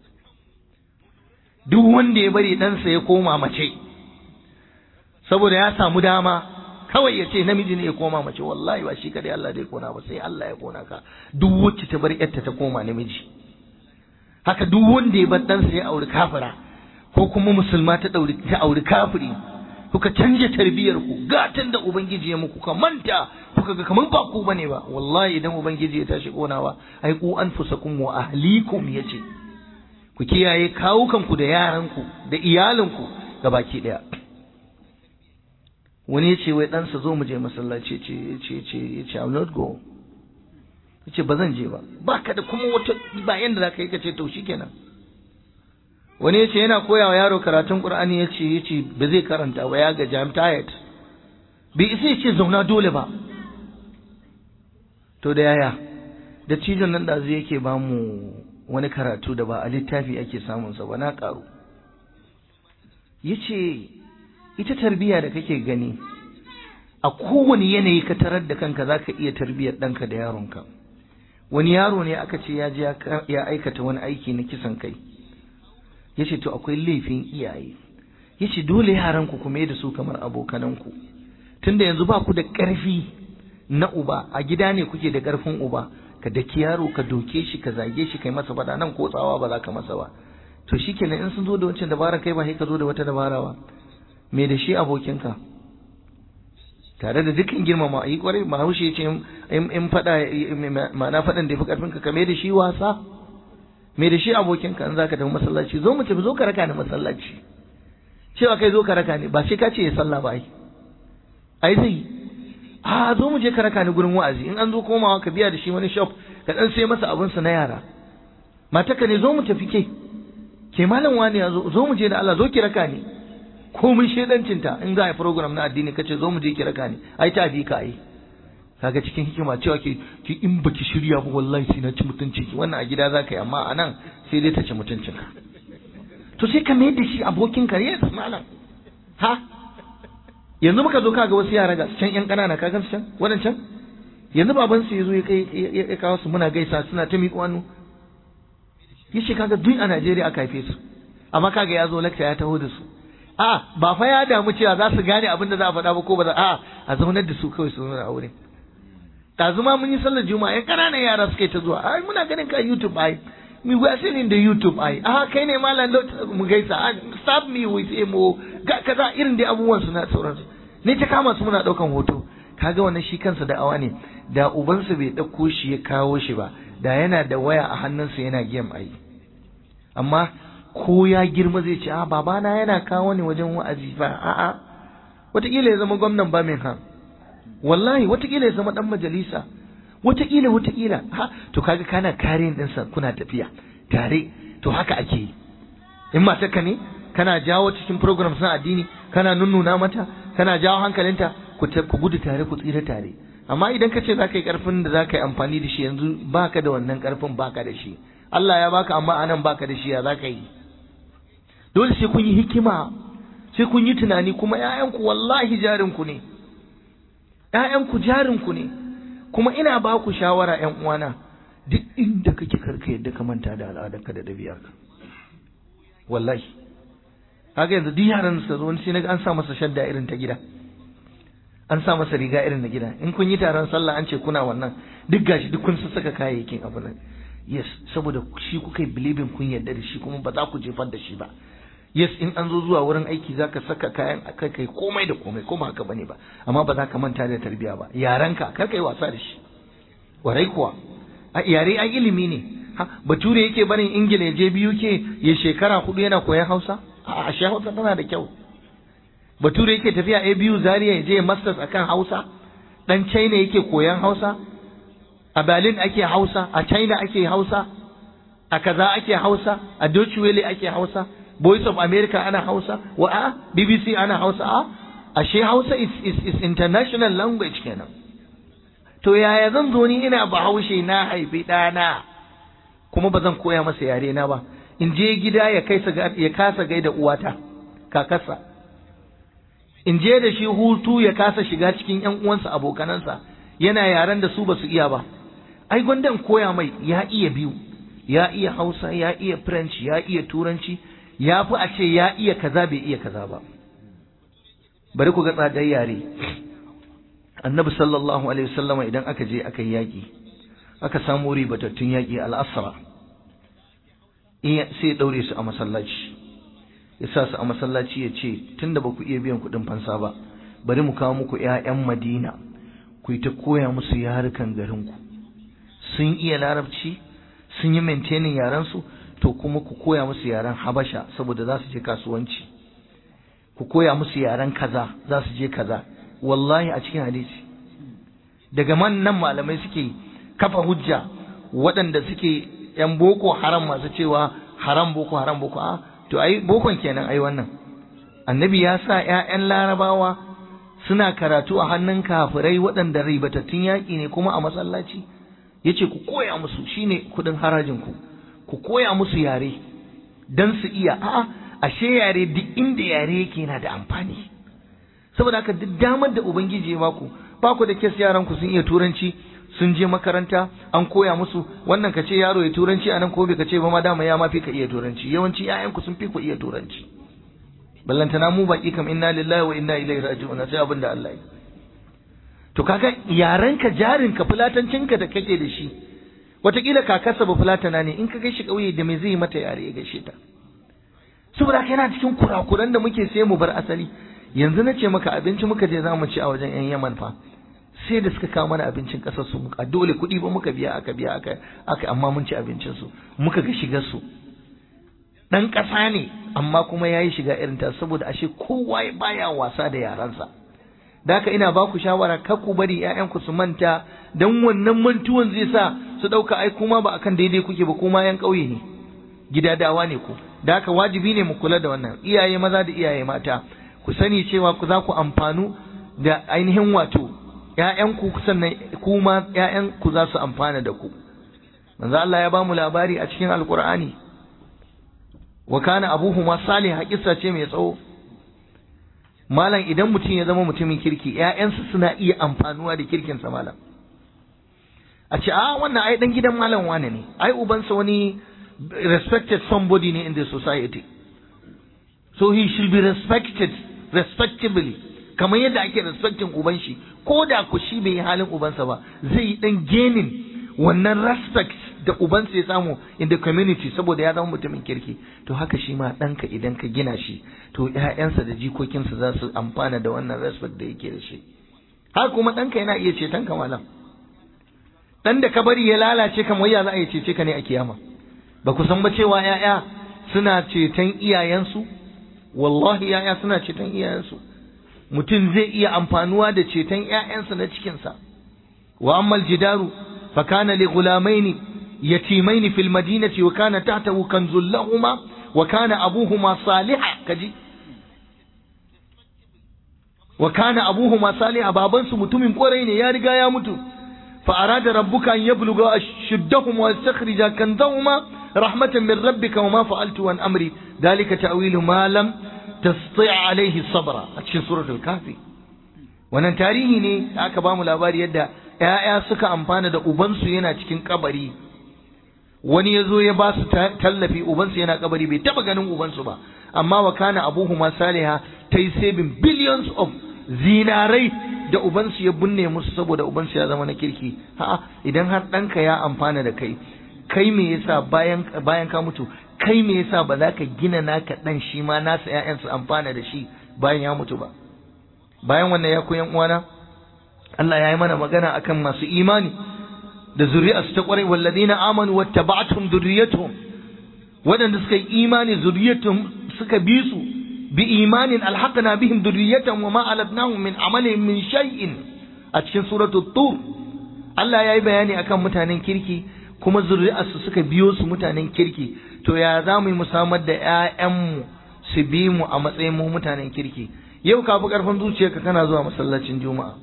Duk wanda ya bari ɗansa ya koma mace, saboda ya samu dama, kawai ya ce namiji ne ya koma mace, wallahi ba shi kaɗai Allah zai ƙona ba sai Allah ya ƙona ka, duk wacce ta bar ‘yarta ta koma namiji. Haka duk wanda ya bar ɗansa ya auri kafira. ko kuma musulma ta dauri ta auri kafiri kuka canja tarbiyar ku gatan da ubangiji ya muku ka manta kuka ga kaman ba ku bane ba wallahi idan ubangiji ya tashi konawa ai ku anfusakum wa ahlikum yace ku kiyaye kawukanku da yaranku da iyalanku baki daya wani yace wai ɗansa zo mu je masallaci ce yace yace yace I will not go yace ba zan je ba baka da kuma wata ba yanda zaka yi kace to shikenan wani yace yana koya wa yaro karatun Qur'ani yace yace ba zai karanta ba ya gaji I'm tired bai isa yace zauna dole ba to da yaya da cijon nan da zai yake ba mu wani karatu da ba a littafi ake samun sa ba na karu yace ita tarbiya da kake gani a kowane yanayi ka tarar da kanka zaka iya tarbiyar ɗanka da yaronka wani yaro ne aka ce ya je ya aikata wani aiki na kisan kai ya ce to akwai laifin iyaye ya ce dole yaranku ku mai da su kamar abokananku tunda yanzu ba ku da ƙarfi na uba a gida ne kuke da ƙarfin uba ka daki yaro ka doke shi ka zage shi kai masa fada nan ko tsawa ba za ka masa ba to shikenan in sun zo da wancan dabara kai ba sai ka zo da wata dabara ba me da shi abokinka tare da dukkan girmama yi kwarai bahaushe ya ce in fada ma'ana fadan da ya fi karfin ka me da shi wasa me da shi abokinka in zaka tafi masallaci zo mu tafi zo ka raka ni masallaci cewa kai zo ka raka ni ba sai ka ce ya sallah ba ai ai zai a zo mu je ka raka ni gurin wa'azi in an zo komawa ka biya da shi wani shop ka dan sai masa abin sa na yara mataka ne zo mu tafi ke ke malam wani ya zo zo mu je da Allah zo ki raka ni komai shedancin ta in za a yi program na addini kace zo mu je ki raka ni ai ta bi ka ai kaga cikin hikima cewa ki ki in baki shirya ba wallahi sai na ci mutunci ki wannan a gida za ka yi amma a nan sai dai ta ci mutuncin ka to sai ka mai da shi abokin ka yes malam ha yanzu muka zo kaga wasu yara ga can yan ƙanana ka gan su can wadancan yanzu baban su yazo ya kai ya kawo su muna gaisa suna ta miƙo hannu yace kaga duk a Najeriya aka haife su amma kaga ya zo lecture ya taho da su a ba fa ya damu cewa za su gane abin da za a faɗa ba ko ba za a a zaunar da su kawai su zauna a wurin ɗazu ma mun yi sallar juma'a yan ƙananan yara suka yi ta zuwa ai muna ganin ka YouTube ai mi we are seeing the YouTube ai a kai ne malam mu gaisa stop me with emo ga kaza irin dai abubuwan su na sauransu ne ta kama su muna ɗaukan hoto kaga wannan shi kansa da awa ne da ubansa bai ɗauko shi ya kawo shi ba da yana da waya a hannunsa yana game ai amma ko ya girma zai ce a babana yana kawo ni wajen wa'azi fa a'a wataƙila ya zama gwamnan Birmingham wallahi wataƙila ya zama ɗan majalisa wataƙila wataƙila ha to kaga kana kare ɗinsa kuna tafiya tare to haka ake yi in matarka ne kana jawo cikin program na addini kana nunnuna mata kana jawo hankalinta ku gudu tare ku tsira tare amma idan ka ce za ka yi ƙarfin da za ka yi amfani da shi yanzu baka da wannan ƙarfin baka da shi Allah ya baka amma anan baka da shi ya za ka yi dole sai kun yi hikima sai kun yi tunani kuma ƴaƴanku wallahi jarinku ne ƴaƴanku jarinku ne kuma ina ba ku shawara ƴan uwana duk inda kake karka yadda ka manta da al'adarka da ɗabi'arka wallahi haka yanzu duk yaran suka zo wani sai naga an sa masa shadda irin ta gida an sa masa riga irin na gida in kun yi taron sallah an ce kuna wannan duk gashi duk kun saka kayayyakin abu nan yes saboda shi kuka yi believing kun yarda da shi kuma ba za ku jefar da shi ba yes in an zo zuwa wurin aiki za ka saka kayan a kai komai da komai ko ba haka bane ba amma ba za ka manta da tarbiya ba yaranka kar ka yi wasa da shi warai kuwa a yare ai ilimi ne ha bature yake barin ingila ya je biyu ke ya shekara hudu yana koyan hausa a ashe hausa tana da kyau bature yake tafiya a biyu zaria ya je masters akan hausa dan china yake koyan hausa a berlin ake hausa a china ake hausa a kaza ake hausa a deutsche welle ake hausa voice of america ana hausa wa a bbc ana hausa a ashe hausa is, is, is international language kenan to yaya zan zo ni ina bahaushe na haifi ɗana kuma ba zan koya masa yare na ba in je gida ya kai ya kasa gaida uwata kakarsa in je da shi hutu ya kasa shiga cikin ƴan uwansa abokanansa yana yaren da su ba su iya ba ai gwandan koya mai ya iya biyu ya iya hausa ya iya french ya iya turanci ya fi a ce ya iya kaza bai iya kaza ba bari ku ga tsadar yare annabi sallallahu alaihi wasallama idan aka je aka yi yaƙi aka samu ribatattun yaƙi al'asra sai ya ɗaure su a masallaci ya sa su a masallaci ya ce tunda ba ku iya biyan kuɗin fansa ba bari mu kawo muku 'ya'yan madina ku yi ta koya musu yarukan garinku sun iya larabci sun yi maintaining yarensu to kuma ku koya musu yaren habasha saboda za su je kasuwanci ku koya musu yaren kaza za su je kaza wallahi a cikin hadisi daga man nan malamai suke kafa hujja waɗanda suke yan boko haram masu cewa haram boko haram boko a to ai bokon kenan ai wannan annabi ya sa ƴaƴan larabawa suna karatu a hannun kafirai waɗanda ribatattun yaƙi ne kuma a masallaci yace ku koya musu shine kuɗin harajin ku ku koya musu yare dan su iya a'a ashe yare duk inda yare yake yana da amfani saboda haka duk damar da ubangiji ya baku ba ku da kes yaran ku sun iya turanci sun je makaranta an koya musu wannan ka ce yaro ya turanci anan ko bai ka ce ba ma dama ya ma fi ka iya turanci yawanci ƴaƴanku sun fi ku iya turanci ballantana mu baki kam inna lillahi wa inna ilaihi raji'un sai abin da Allah ya to kaga yarenka jarinka fulatancinka da kake da shi wataƙila kakarsa ba fulatana ne in ka gaishe ƙauye da me zai mata yare ya gaishe ta saboda haka yana cikin kurakuran da muke sai mu bar asali yanzu na ce maka abinci muka je za mu ci a wajen yan yaman fa sai da suka kawo mana abincin ƙasar su a dole kuɗi ba muka biya aka biya aka aka amma mun ci abincin su muka ga shigar su dan ƙasa ne amma kuma yayi shiga irin ta saboda ashe kowa baya wasa da yaransa da haka ina ba ku shawara kar ku bari ƴaƴanku su manta dan wannan mantuwan zai sa su ɗauka ai kuma ba akan daidai kuke ba kuma yan ƙauye ne gidadawa ne ku da haka wajibi ne mu kula da wannan iyaye maza da iyaye mata ku sani cewa ku za ku amfanu da ainihin wato ƴaƴanku sannan kuma ƴaƴanku za su amfana da ku manzo Allah ya ba mu labari a cikin alqur'ani wa kana abuhuma salih kissa ce mai tsawo malam idan mutum ya zama mutumin kirki ƴaƴansa suna iya amfanuwa da kirkinsa malam a ce a wannan ai dan gidan malam wane ne ai ubansa wani respected somebody ne in the society so he should be respected respectably kamar yadda ake respecting uban shi ko da ku shi bai yi halin ubansa ba zai yi dan genin wannan respect da ubansa ya samu in the community saboda ya zama mutumin kirki to haka shi ma ɗanka idan ka gina shi to ƴaƴansa da jikokinsa za su amfana da wannan respect da yake da shi har kuma ɗanka yana iya ceton ka malam ɗan da ka bari ya lalace kamar ya za a yi cece ka ne a kiyama ba ku san ba cewa ‘ya'ya suna ceton iyayensu wallahi ‘ya'ya suna ceton iyayensu mutum zai iya amfanuwa da ceton ‘ya'yansa na cikinsa wa ammal jidaru fa kana li gulamaini yatimaini fil madinati wa kana tahtahu kanzul lahuma wa kana abuhuma salihah kaji wa kana abuhuma salihah babansu mutumin kwarai ne ya riga ya mutu fa arada rabbuka an yabluga ashuddahuma wa yastakhrija kanzahuma rahmatan min rabbika wa ma fa'altu an amri dalika ta'wilu ma lam tasti' alayhi sabra a cikin suratul kafi wannan tarihi ne da aka bamu labari yadda ‘ya'ya suka amfana da ubansu yana cikin kabari wani ya zo ya ba su tallafi ubansu yana kabari bai taba ganin ubansu ba amma wa kana abuhuma saliha ta yi saving billions of zinarai da ubansu ya binne musu saboda ubansu ya zama na kirki ha idan har ɗanka ya amfana da kai kai me yasa bayan bayan ka mutu kai me yasa ba za ka gina naka ɗan shi ma nasa ƴaƴan su amfana da shi bayan ya mutu ba bayan wannan ya koyan uwana Allah ya yi mana magana akan masu imani da zuri'arsu ta kwarai walladina amanu wattaba'atuhum dhurriyyatuhum wadanda suka yi imani zuriyatuhum suka bi su bi imanin alhaqna bihim dhurriyyatahum wa ma alatnahum min amalihim min shay'in a cikin suratul tur Allah ya yi bayani akan mutanen kirki kuma zuri'arsu suka biyo su mutanen kirki to ya za mu yi musamman da ƴaƴanmu su bi mu a matsayin mu mutanen kirki yau ka fi ƙarfin zuciyarka kana zuwa masallacin juma'a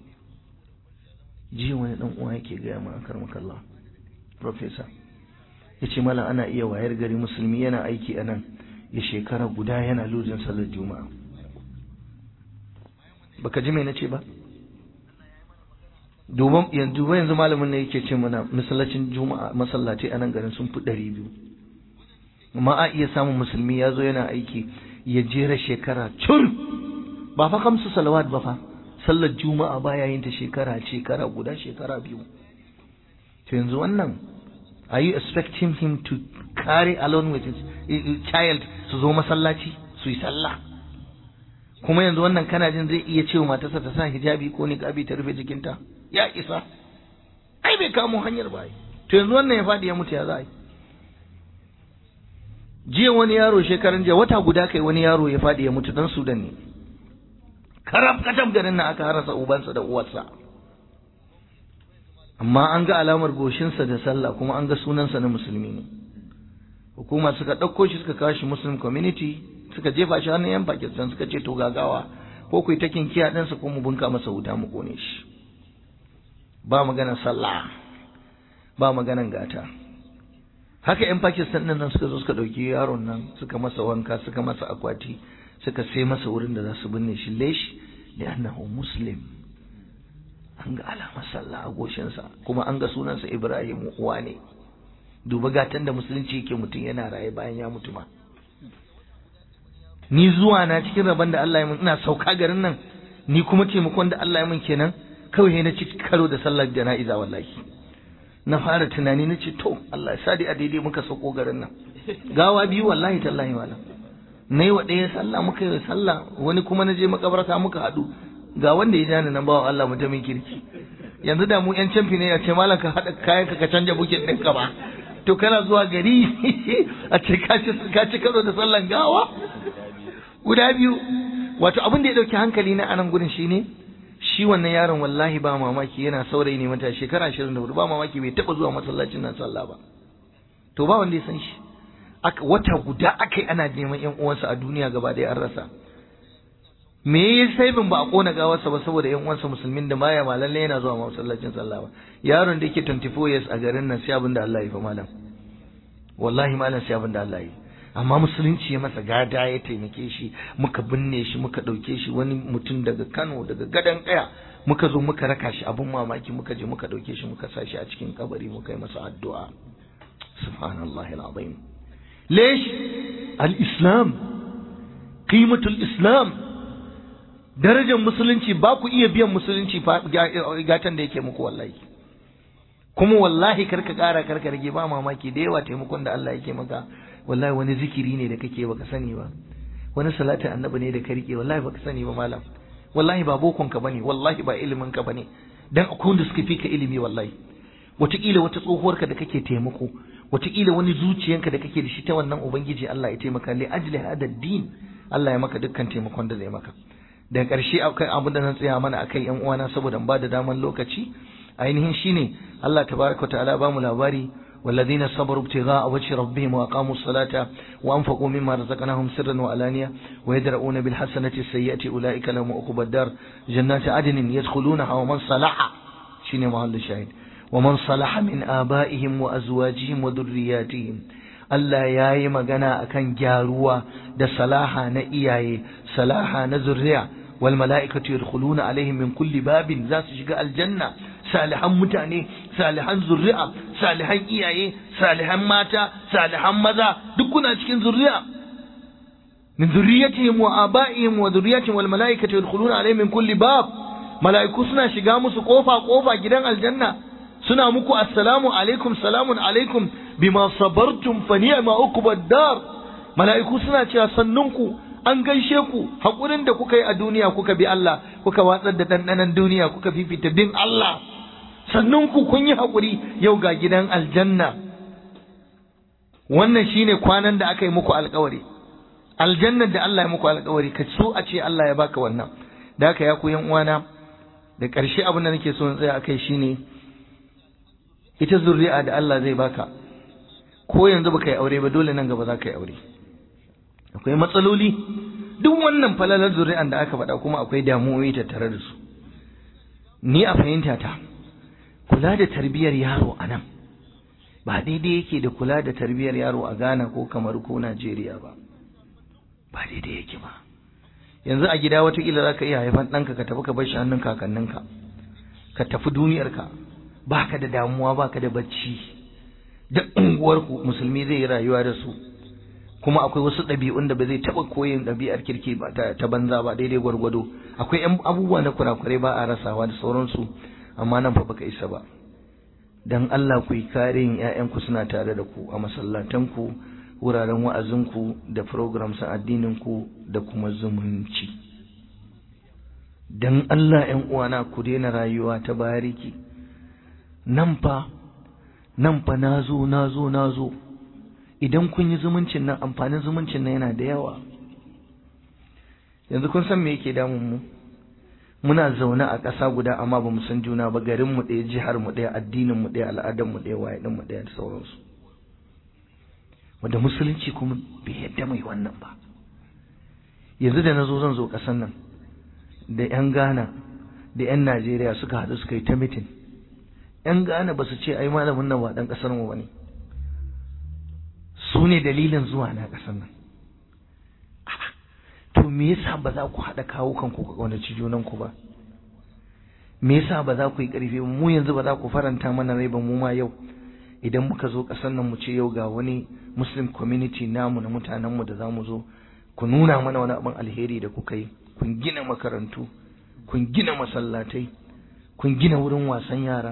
jiya wani dan uwa yake gaya ma akar makalla professor yace mala ana iya wayar gari musulmi yana aiki a nan ya shekara guda yana lujin sallar juma'a baka ji me nace ba duban yanzu ba yanzu malamin ne yake ce mana masallacin juma'a masallaci a nan garin sun fi ɗari biyu amma a iya samun musulmi ya zo yana aiki ya jera shekara cur ba fa kamsu salawat ba fa sallar juma'a baya yin ta shekara shekara guda shekara biyu to yanzu wannan are you expecting him to carry along with his child su zo masallaci su yi sallah kuma yanzu wannan kana jin zai iya cewa matarsa ta sa hijabi ko niqabi ta rufe jikinta ya isa ai bai kamo hanyar ba to yanzu wannan ya faɗi ya mutu ya za jiya wani yaro shekaran jiya wata guda kai wani yaro ya faɗi ya mutu dan sudan ne karab katab garin nan aka harasa ubansa da uwarsa amma an ga alamar goshinsa da sallah kuma an ga sunansa na musulmi ne hukuma suka ɗauko shi suka kawo shi muslim community suka jefa shi hannun yan pakistan suka ce to gagawa ko ku yi ta kinkiya ɗansa ko mu bunka masa wuta mu kone shi ba maganar sallah ba maganar gata haka yan pakistan ɗin nan suka zo suka ɗauki yaron nan suka masa wanka suka masa akwati suka sai masa wurin da za su binne shi lesh da annahu muslim an ga alamar sallah a goshinsa kuma an ga sunansa ibrahim uwa ne duba gatan da musulunci yake mutum yana raye bayan ya mutu ma ni zuwa na cikin rabon da Allah ya mun ina sauka garin nan ni kuma taimakon da Allah ya mun kenan kawai na ci karo da sallar jana'iza wallahi na fara tunani na ce to Allah ya sadi a daidai muka sauko garin nan gawa biyu wallahi tallahi wala na yi wa ɗaya sallah muka yi sallah wani kuma na je makabarta muka haɗu ga wanda ya jani nan bawa Allah mutumin kirki yanzu da mu yan camfi ne ya ce malam ka haɗa kayan ka canja bukin ɗinka ba to kana zuwa gari a ce ka ci karo da sallan gawa guda biyu wato abin da ya ɗauki hankali na anan gurin shine shi wannan yaron wallahi ba mamaki yana saurayi ne mata shekara ashirin da hudu ba mamaki bai taɓa zuwa masallacin nan sallah ba to ba wanda ya san shi wata guda aka yi ana neman yan uwansa a duniya gaba ɗaya an rasa me ya sai bin ba a kona gawarsa ba saboda yan uwansa musulmin da baya ma lalle yana zuwa masallacin sallah ba yaron da yake 24 years a garin nan sai abin da Allah ya fa malam wallahi malam sai abin da Allah ya amma musulunci ya masa gada ya taimake shi muka binne shi muka ɗauke shi wani mutum daga Kano daga gadan kaya muka zo muka raka shi abin mamaki muka je muka ɗauke shi muka sa shi a cikin kabari muka yi masa addu'a subhanallahi alazim ليش الإسلام قيمة الإسلام darajar musulunci ba ku iya biyan musulunci gatan da yake muku wallahi kuma wallahi karka kara karka rage ba mamaki da yawa taimakon da Allah yake maka wallahi wani zikiri ne da kake baka sani ba wani salatin annabi ne da ka rike wallahi baka sani ba malam wallahi ba bokon ka bane wallahi ba ilimin ka bane dan akwai wanda suka fi ka ilimi wallahi wataƙila wata tsohuwarka da kake taimako wataƙila wani zuciyanka da kake da shi ta wannan ubangiji Allah ya taimaka li ajli hada din Allah ya maka dukkan taimakon da zai maka daga ƙarshe akwai abin da zan tsaya mana akai yan uwana saboda ba da daman lokaci ainihin shine Allah tabaraka ta'ala ba mu labari والذين صبروا ابتغاء وجه ربهم وأقاموا الصلاة وأنفقوا مما رزقناهم سرا وعلانية ويدرؤون بالحسنة السيئة أولئك لهم عقبى الدار جنات عدن يدخلونها ومن صلح شنو محل الشاهد ومن صلح من آبائهم وأزواجهم وذرياتهم Allah ya yi magana akan gyaruwa da salaha na iyaye, salaha na zurriya, wal mala'ikatu yadkhuluna alaihim min kulli babin za su shiga aljanna, salihan mutane, salihan zurri'a, salihan iyaye, salihan mata, salihan maza, duk kuna cikin zurriya. Min zurriyatihim wa aba'ihim wa zurriyatihim wal mala'ikatu yadkhuluna alaihim min kulli bab. Mala'iku suna shiga musu kofa kofa gidan aljanna. suna muku assalamu alaikum salamun alaikum bima sabartum fa ni'ma uqbad dar mala'iku suna cewa sannunku an gaishe ku hakurin da kuka yi a duniya kuka bi Allah kuka watsar da dandanan duniya kuka fifita bin Allah sannunku kun yi hakuri yau ga gidan aljanna wannan shine kwanan da aka yi muku alkawari aljannar da Allah ya muku alkawari ka so a ce Allah ya baka wannan da haka ya ku yan uwana da ƙarshe abin da nake so in tsaya akai shine ita zuri'a da Allah zai baka ko yanzu baka yi aure ba dole nan gaba za ka yi aure akwai matsaloli duk wannan falalar zuri'an da aka faɗa kuma akwai damuwoyi tattare da su ni a fahimta ta kula da tarbiyyar yaro a nan ba daidai yake da kula da tarbiyyar yaro a Ghana ko kamar ko Najeriya ba ba daidai yake ba yanzu a gida watakila za ka iya haifan ɗanka ka tafi ka bar shi hannun kakanninka ka tafi duniyarka baka da damuwa baka da bacci duk unguwarku musulmi zai yi rayuwa da su kuma akwai wasu ɗabi'un da ba zai taɓa koyin ɗabi'ar kirki ba ta banza ba daidai gwargwado akwai yan abubuwa na kurakurai ba a rasawa da sauransu amma nan fa baka isa ba dan Allah ku yi karin ƴaƴanku suna tare da ku a masallatanku wuraren wa'azinku da programs addininku da kuma zumunci dan Allah ƴan uwana ku daina rayuwa ta bariki nan fa nan fa nazo nazo nazo idan kun yi zumuncin nan amfanin zumuncin nan yana da yawa yanzu kun san me yake damun mu muna zaune a ƙasa guda amma ba mu san juna ba garin mu ɗaya jihar mu ɗaya addinin mu ɗaya al'adar mu ɗaya waye mu ɗaya da sauransu wanda musulunci kuma bai yadda mai wannan ba yanzu da nazo zan zo ƙasan nan da 'yan Ghana da 'yan Najeriya suka haɗu suka yi ta mitin 'yan Ghana ba su ce ai malamin nan ba ɗan ƙasar mu bane su ne dalilin zuwa na ƙasar nan to me yasa ba za ku haɗa kawo kanku ku ƙaunaci junan ku ba me yasa ba za ku yi ƙarfi mu yanzu ba za ku faranta mana rai ba mu ma yau idan muka zo ƙasar nan mu ce yau ga wani muslim community namu na mutanenmu da za mu zo ku nuna mana wani abin alheri da kuka yi kun gina makarantu kun gina masallatai kun gina wurin wasan yara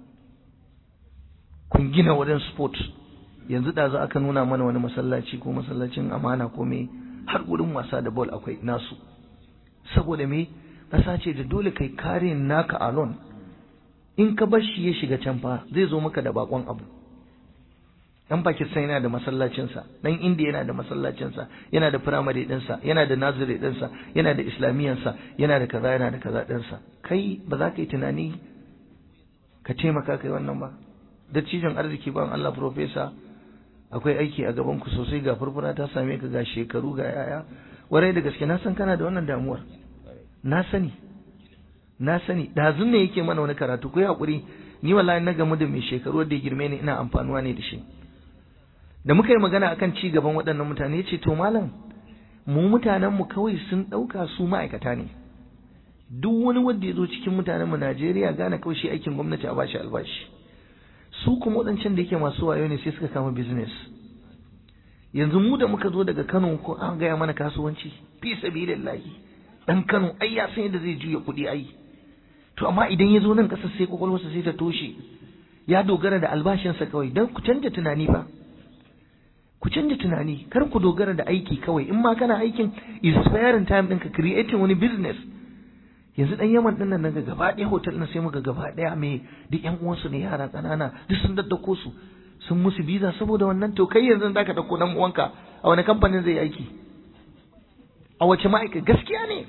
kun gina wurin sport yanzu da za aka nuna mana wani masallaci ko masallacin amana ko me har wurin wasa da ball akwai nasu saboda me ƙasa ce da dole kai kare naka alon in ka bar shi ya shiga can fa zai zo maka da bakon abu dan Pakistan yana da masallacinsa dan India yana da masallacinsa yana da primary ɗinsa yana da nursery ɗinsa yana da islamiyansa yana da kaza yana da kaza ɗinsa kai ba za ka yi tunani ka taimaka kai wannan ba dattijon arziki ban Allah professor akwai aiki a gaban ku sosai ga furfura ta same ka ga shekaru ga yaya warai da gaske na san kana da wannan damuwar na sani na sani dazun ne yake mana wani karatu ko hakuri ni wallahi na gamu da mai shekaru da ya girme ni ina amfanuwa ne da shi da muka yi magana akan ci gaban waɗannan mutane yace to malam mu mutanen mu kawai sun ɗauka su ma'aikata ne duk wani wanda ya zo cikin mutanen mu Najeriya gane kawai shi aikin gwamnati a bashi albashi su kuma waɗancan da yake masu wayo ne sai suka kama business yanzu mu da muka zo daga Kano ko an gaya mana kasuwanci fi sabilillahi dan Kano ai ya san yadda zai juya kuɗi ai to amma idan ya zo nan ƙasar sai kwakwalwarsa sai ta toshe ya dogara da albashinsa kawai don ku canja tunani fa ku canja tunani kar ku dogara da aiki kawai in ma kana aikin is sparing time ɗinka creating wani business yanzu dan yaman din nan naga gaba ɗaya hotel na sai muka gaba ɗaya me duk ƴan uwansu ne yara ƙanana duk sun daddako su sun musu biza saboda wannan to kai yanzu zaka dauko dan uwanka a wani kamfanin zai aiki a wace ma'aikata gaskiya ne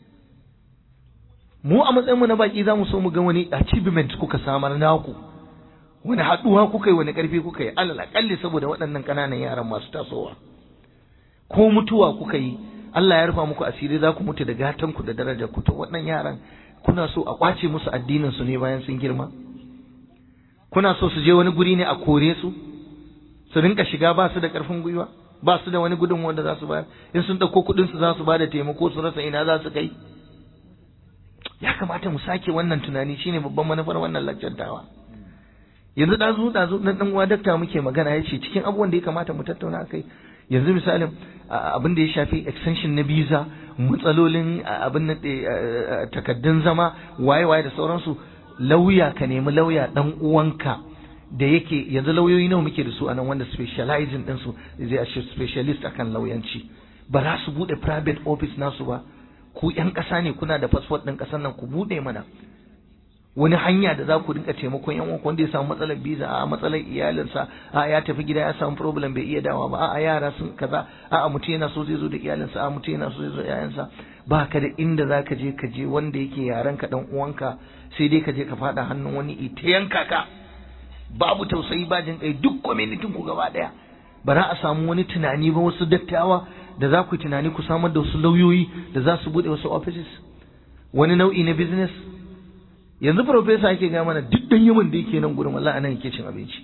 mu a matsayin mu na baki za mu so mu ga wani achievement kuka samar naku wani haɗuwa kuka yi wani ƙarfi kuka yi alal aƙalli saboda waɗannan ƙananan yaran masu tasowa ko mutuwa kuka yi Allah ya rufa muku asiri za ku mutu da gatan ku da darajar ku to waɗannan yaran kuna so a kwace musu addinin su ne bayan sun girma kuna so su je wani guri ne a kore su su rinka shiga ba su da ƙarfin gwiwa ba su da wani gudunmuwa da za su bayar in sun ɗauko kuɗin su za su ba da taimako su rasa ina za su kai ya kamata mu sake wannan tunani shine babban manufar wannan laccantawa yanzu ɗazu ɗazu ɗan ɗan uwa dakta muke magana ya ce cikin abubuwan da ya kamata mu tattauna akai yanzu misalin abin da ya shafi extension na visa matsalolin abin na takaddun zama waye-waye da sauransu lauya ka nemi lauya dan uwanka da yake yanzu lauyoyi nawa muke da su anan wanda specializing din su zai a specialist akan lauyanci ba za su bude private office nasu ba ku yan ƙasa ne kuna da passport ɗin ƙasar nan ku bude mana wani hanya da za ku rinka taimakon yan uwan wanda ya samu matsalar visa a matsalar iyalinsa a ya tafi gida ya samu problem bai iya dawa ba a yara sun kaza a mutum yana so zai zo da iyalinsa a mutum yana so zai zo da yayansa ba ka da inda za ka je ka je wanda yake yaran ka dan uwanka sai dai ka je ka fada hannun wani ita yanka ka babu tausayi ba jin kai duk community ku gaba daya ba za a samu wani tunani ba wasu dattawa da za ku tunani ku samar da wasu lauyoyi da za su bude wasu offices wani nau'i na business yanzu profesa yake ga mana duk dan yaman da yake nan gurin wallahi anan yake cin abinci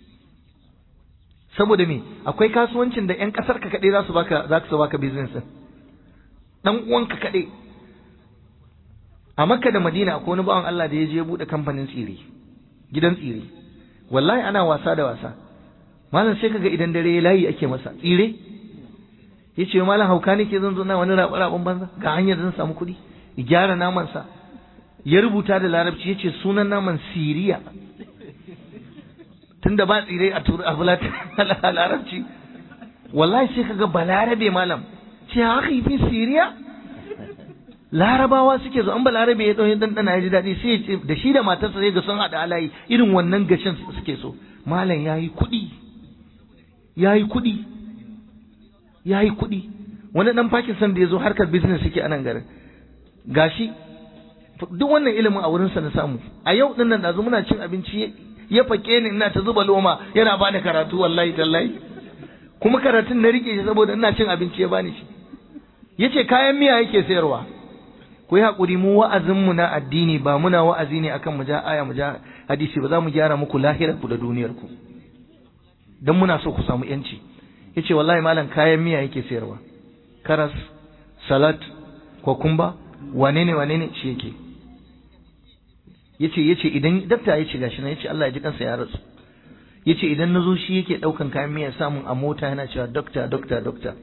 saboda me akwai kasuwancin da yan kasar ka kade za su baka za su baka business din dan uwanka kade a Makka da Madina akwai wani bawan Allah da ya je ya bude kamfanin tsire gidan tsire wallahi ana wasa da wasa malam sai kaga idan dare layi ake masa tsire yace malam hauka nake zan zo na wani raɓa banza ga hanyar zan samu kuɗi gyara naman sa ya rubuta da larabci ya ce sunan naman siriya tunda ba tsire a turu a a larabci wallahi sai kaga balarabe malam ce haka fi siriya larabawa suke zo an balarabe ya ɗauki ɗanɗana ya ji daɗi sai ya ce da shi da matarsa sai ga sun haɗa alayi irin wannan gashin suke so malam ya yi kuɗi ya yi kuɗi ya yi kuɗi wani ɗan Pakistan da ya zo harkar business suke a nan garin gashi duk wannan ilimin a wurinsa na samu a yau din nan da muna cin abinci ya fake ni ina ta zuba loma yana bani karatu wallahi tallahi kuma karatun na rike shi saboda ina cin abinci ya bani shi yace kayan miya yake sayarwa ku yi hakuri mu wa'azin mu na addini ba muna wa'azi ne akan mu ja aya mu ja hadisi ba za mu gyara muku lahirar ku da duniyar ku dan muna so ku samu yanci yace wallahi malam kayan miya yake sayarwa karas salat kokumba wane ne wane ne shi yake yace yace idan dakta yace gashi nan yace Allah ya ji kansa ya rasu yace idan nazo shi yake daukan kayan miya samun a mota yana cewa dokta dokta dokta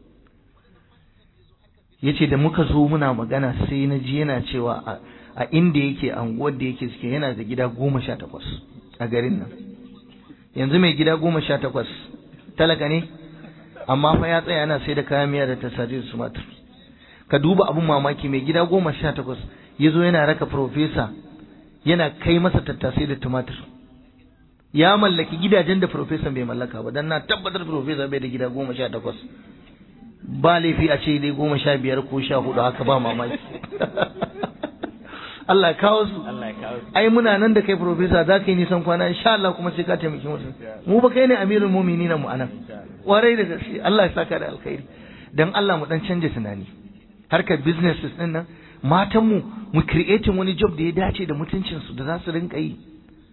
yace da muka zo muna magana sai na ji yana cewa a inda yake anguwar da yake suke yana da gida goma sha takwas a garin nan yanzu mai gida goma sha takwas talaka ne amma fa ya tsaya yana sai da kayan miya da tasari da sumatur ka duba abun mamaki mai gida goma sha takwas ya zo yana raka profesa yana kai masa tattasai da tumatur ya mallaki gidajen da profesan bai mallaka ba dan na tabbatar profesa bai da gida goma sha takwas ba laifi a ce dai goma sha biyar ko sha hudu haka ba mamaki Allah ya kawo su ai muna nan da kai profesa za ka yi nisan kwana insha Allah kuma sai ka taimaki mutum mu ba kai ne amirul mu'minin mu anan warai da gaske Allah ya saka da alkhairi dan Allah mu dan canja tunani harkar businesses din nan matan mu mu creating wani job da ya dace da mutuncin su da za su rinka yi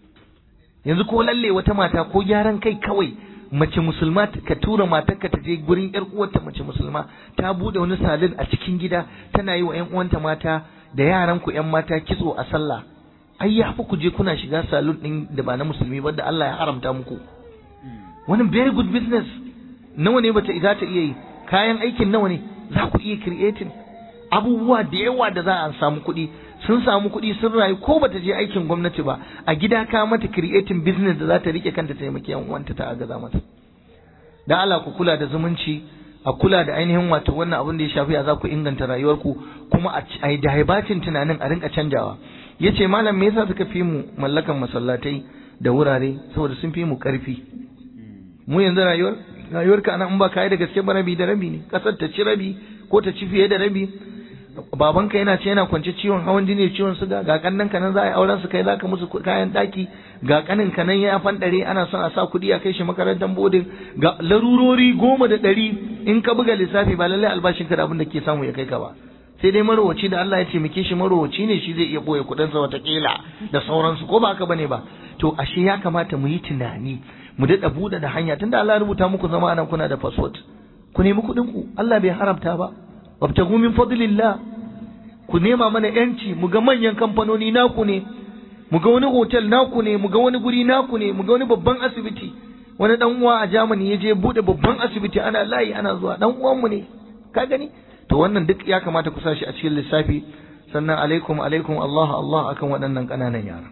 yanzu ko lalle wata mata ko gyaran kai kawai mace musulma ka tura matarka ta je gurin yar uwarta mace musulma ta bude wani salon a cikin gida tana yi wa ƴan uwanta mata da yaran ku ƴan mata kitso a sallah ai ya fi ku je kuna shiga salon din da ba na musulmi ba da Allah ya haramta muku wani very good business nawa ne bata za ta iya yi kayan aikin nawa ne za ku iya creating abubuwa da yawa da za a samu kuɗi sun samu kuɗi sun rayu ko bata je aikin gwamnati ba a gida ka mata creating business da za ta rike kanta taimaki yan uwanta ta agaza mata da Allah ku kula da zumunci a kula da ainihin wato wannan abin da ya shafi a za ku inganta rayuwarku kuma a da haibacin tunanin a rinka canjawa yace malam me yasa suka fi mu mallakan masallatai da wurare saboda sun fi mu karfi mu yanzu rayuwar rayuwar ka in ba kai da gaske ba rabi da rabi ne kasar ta ci rabi ko ta ci fiye da rabi babanka yana ce yana kwance ciwon hawan jini ciwon suga ga kannan ka nan za a yi auren su kai zaka musu kayan daki ga kanin ka nan ya fandare ana son a sa kuɗi a kai shi makarantar bodin ga larurori goma da ɗari in ka buga lissafi ba lallai albashin ka da abin da ke samu ya kai ka ba sai dai marowaci da Allah ya ce muke shi marowaci ne shi zai iya boye kuɗin sa watakila da sauransu ko ba haka bane ba to ashe ya kamata mu yi tunani mu daɗa buɗe da hanya tunda Allah ya rubuta muku zama anan kuna da passport ku nemi kuɗin ku Allah bai haramta ba wabtagu min fadlillah ku nema mana yanci mu ga manyan kamfanoni naku ne mu ga wani hotel naku ne mu ga wani guri naku ne mu ga wani babban asibiti wani dan uwa a Germany ya je bude babban asibiti ana layi ana zuwa dan uwan mu ne ka gani to wannan duk ya kamata ku sashi a cikin lissafi sannan alaikum alaikum Allah Allah akan waɗannan ƙananan yara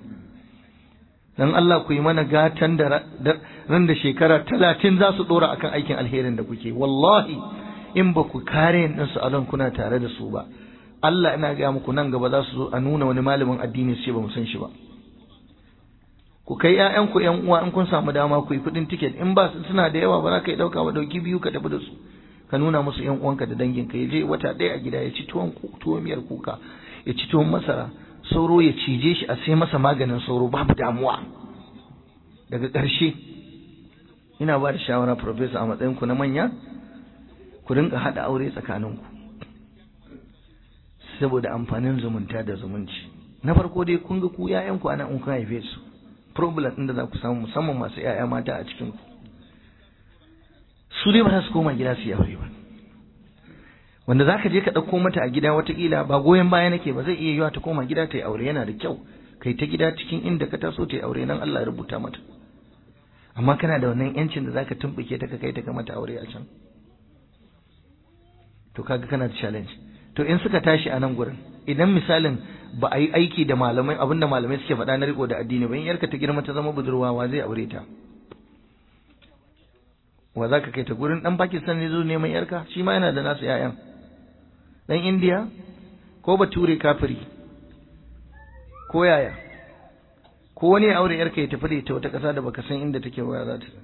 dan Allah ku yi mana gatan da ran da shekara talatin za su ɗora akan aikin alherin da kuke wallahi in ba ku kare ɗinsu a kuna tare da su ba Allah ina gaya muku nan gaba za su zo a nuna wani malamin addini su ce ba mu san shi ba ku kai ƴaƴanku ƴan uwa in kun samu dama ku yi kuɗin tiket in ba suna da yawa ba za ka yi ɗauka ba ɗauki biyu ka tafi da su ka nuna musu ƴan uwanka da danginka ya je wata ɗaya a gida ya ci tuwon tuwon miyar kuka ya ci tuwon masara sauro ya cije shi a sai masa maganin sauro babu damuwa daga ƙarshe ina ba da shawara professor a matsayinku na manya ku rinka haɗa aure tsakaninku saboda amfanin zumunta da zumunci na farko dai kun ga ku ƴaƴanku ana in kun haife su problem ɗin da za ku samu musamman masu ƴaƴa mata a cikin ku su dai ba za su koma gida su yi aure ba wanda za ka je ka ɗauko mata a gida watakila ba goyon baya nake ba zai iya yiwa ta koma gida ta yi aure yana da kyau kai ta gida cikin inda ka taso ta yi aure nan Allah ya rubuta mata amma kana da wannan yancin da zaka tumbuke ta ka kai ta ga mata aure a can to kaga kana da challenge to in suka tashi a nan gurin idan misalin ba a yi aiki da malamai abinda malamai suke faɗa na riko da addini ba in yarka ta girma ta zama budurwa wa zai aure ta wa za ka kai ta gurin dan Pakistan ne zo neman yarka shi ma yana da nasu ƴaƴan dan India ko bature kafiri ko yaya ko wani aure yarka ya tafi da ita wata ƙasa da baka san inda take waya za ta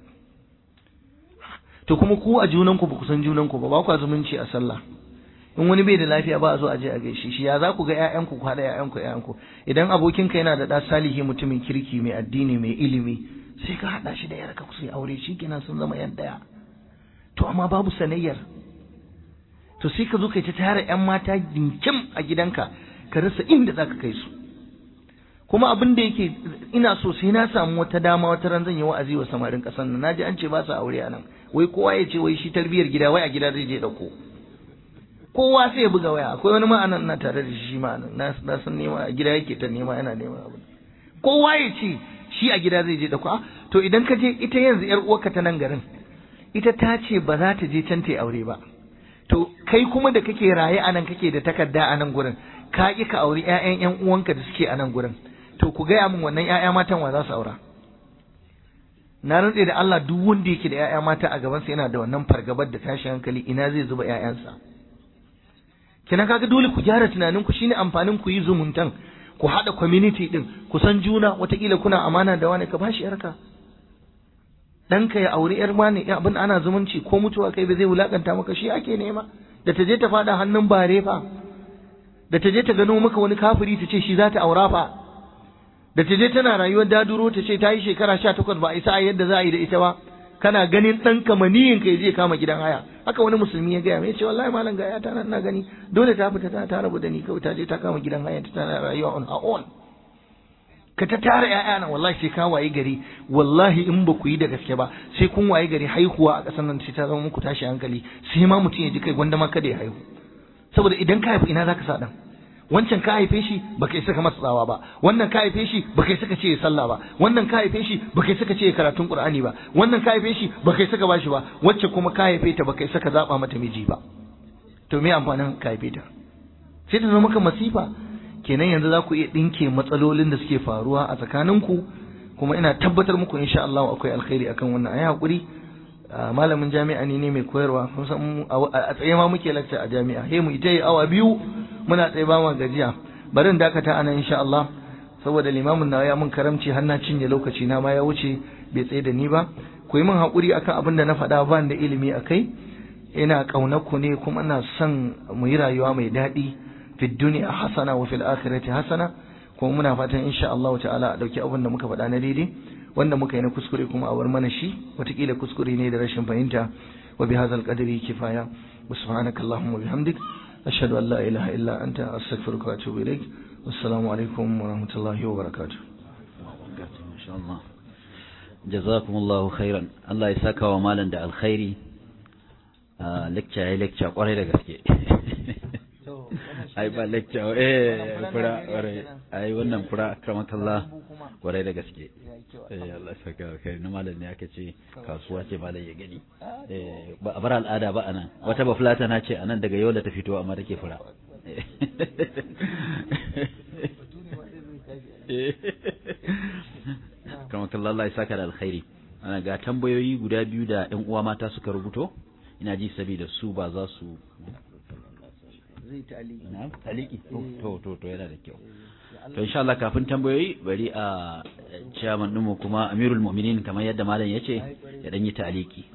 to kuma ku a junanku ba ku san junanku ba ba ku zumunci a sallah in wani bai da lafiya ba a zo a je a gaishe shi ya za ku ga ƴaƴanku ku haɗa ƴaƴanku ƴaƴanku idan abokinka yana da ɗa salihi mutumin kirki mai addini mai ilimi sai ka haɗa shi da yarka ku sai aure shi kenan sun zama yan ɗaya to amma babu sanayyar to sai ka zo kai ta tara ƴan mata dinkim a gidanka ka rasa inda za ka kai su kuma abin da yake ina so sai na samu wata dama wata ran zan yi wa'azi wa samarin ƙasar nan naji an ce ba su aure a nan wai kowa ya ce wai shi tarbiyar gida wai a gida zai je ɗauko kowa sai ya buga waya akwai wani ma'anan na tare da shi ma'anan na san nema a gida yake ta nema yana nema abu kowa ya ce shi a gida zai je da kwa to idan ka je ita yanzu yar uwarka ta nan garin ita ta ce ba za ta je can ta aure ba to kai kuma da kake raye a nan kake da takarda a nan gurin ka ƙi ka auri ƴaƴan ƴan uwanka da suke a nan gurin to ku gaya min wannan ƴaƴa matan wa za su aura na rantse da Allah duk wanda yake da ƴaƴa mata a gabansa yana da wannan fargabar da tashin hankali ina zai zuba ƴaƴansa kina kaga dole ku gyara tunanin ku shine amfanin ku yi zumuntan ku haɗa community din ku san juna watakila kuna amana da wani ka bashi yarka ɗanka ya auri yar wani abin ana zumunci ko mutuwa kai ba zai wulakanta maka shi ake nema da ta je ta faɗa hannun bare fa da ta je ta gano maka wani kafiri ta ce shi za ta aura fa da ta je tana rayuwar daduro ta ce ta yi shekara sha takwas ba a isa a yadda za a yi da ita ba kana ganin ɗan kamaniyin ka zai kama gidan haya haka wani musulmi ya gaya mai ce wallahi malam ga ta nan na gani dole ta fita ta rabu da ni kawai ta je ta kama gidan haya ta tana rayuwa on her own ka ta tara ƴaƴa nan wallahi sai ka waye gari wallahi in ba ku yi da gaske ba sai kun waye gari haihuwa a ƙasar nan sai ta zama muku tashi hankali sai ma mutum ya ji kai gwanda ma kada ya haihu saboda idan ka haifu ina zaka sa dan wancan ka haife shi baka isa ka masa tsawa ba wannan ka haife shi baka isa ka ce ya sallah ba wannan ka haife shi baka isa ka ce ya karatun qur'ani ba wannan ka haife shi baka isa ka bashi ba wacce kuma ka haife ta baka isa ka zaba mata miji ba to me amfanin ka haife ta sai ta zama maka masifa kenan yanzu za ku iya ɗinke matsalolin da suke faruwa a tsakaninku kuma ina tabbatar muku insha Allah akwai alkhairi akan wannan ayi hakuri malamin jami'a ne ne mai koyarwa kun san a tsaye ma muke lecture a jami'a he mu ita yi awa biyu muna tsaye ba mu gajiya bari in dakata anan insha Allah saboda limamin na ya mun karamci har na cinye lokaci na ma ya wuce bai tsaye da ni ba ku yi min hakuri akan abin da na faɗa ba da ilimi akai ina ƙaunar ku ne kuma ina son mu yi rayuwa mai daɗi fi duniya hasana wa fil akhirati hasana kuma muna fatan insha Allah ta'ala a dauki abin da muka faɗa na daidai wanda muka yi na kuskure kuma a bar mana shi watakila kuskure ne da rashin fahimta wa bi hadzal qadri kifaya wa subhanaka allahumma bihamdik ashhadu an la ilaha illa anta astaghfiruka wa atubu ilaik wassalamu alaikum wa rahmatullahi wa barakatuh jazakumullahu khairan Allah ya saka wa malam da alkhairi lecture ya lecture kwarai da gaske ai ba lecture eh fura kwarai ai wannan fura akramakallah kwarai da gaske eh Allah saka kai na malam ne aka ce kasuwa ce malam ya gani eh ba a bar al'ada ba anan wata ba fulata na ce anan daga yola ta fito amma take fura akramakallah Allah ya saka da alkhairi ana ga tambayoyi guda biyu da ƴan uwa mata suka rubuto ina ji saboda su ba za su zai ta'aliki na taliki to to to yana da kyau to insha Allah kafin tambayoyi bari a chairman ɗinmu kuma Amirul Mu'minin kamar yadda malam yace ya dan yi taliki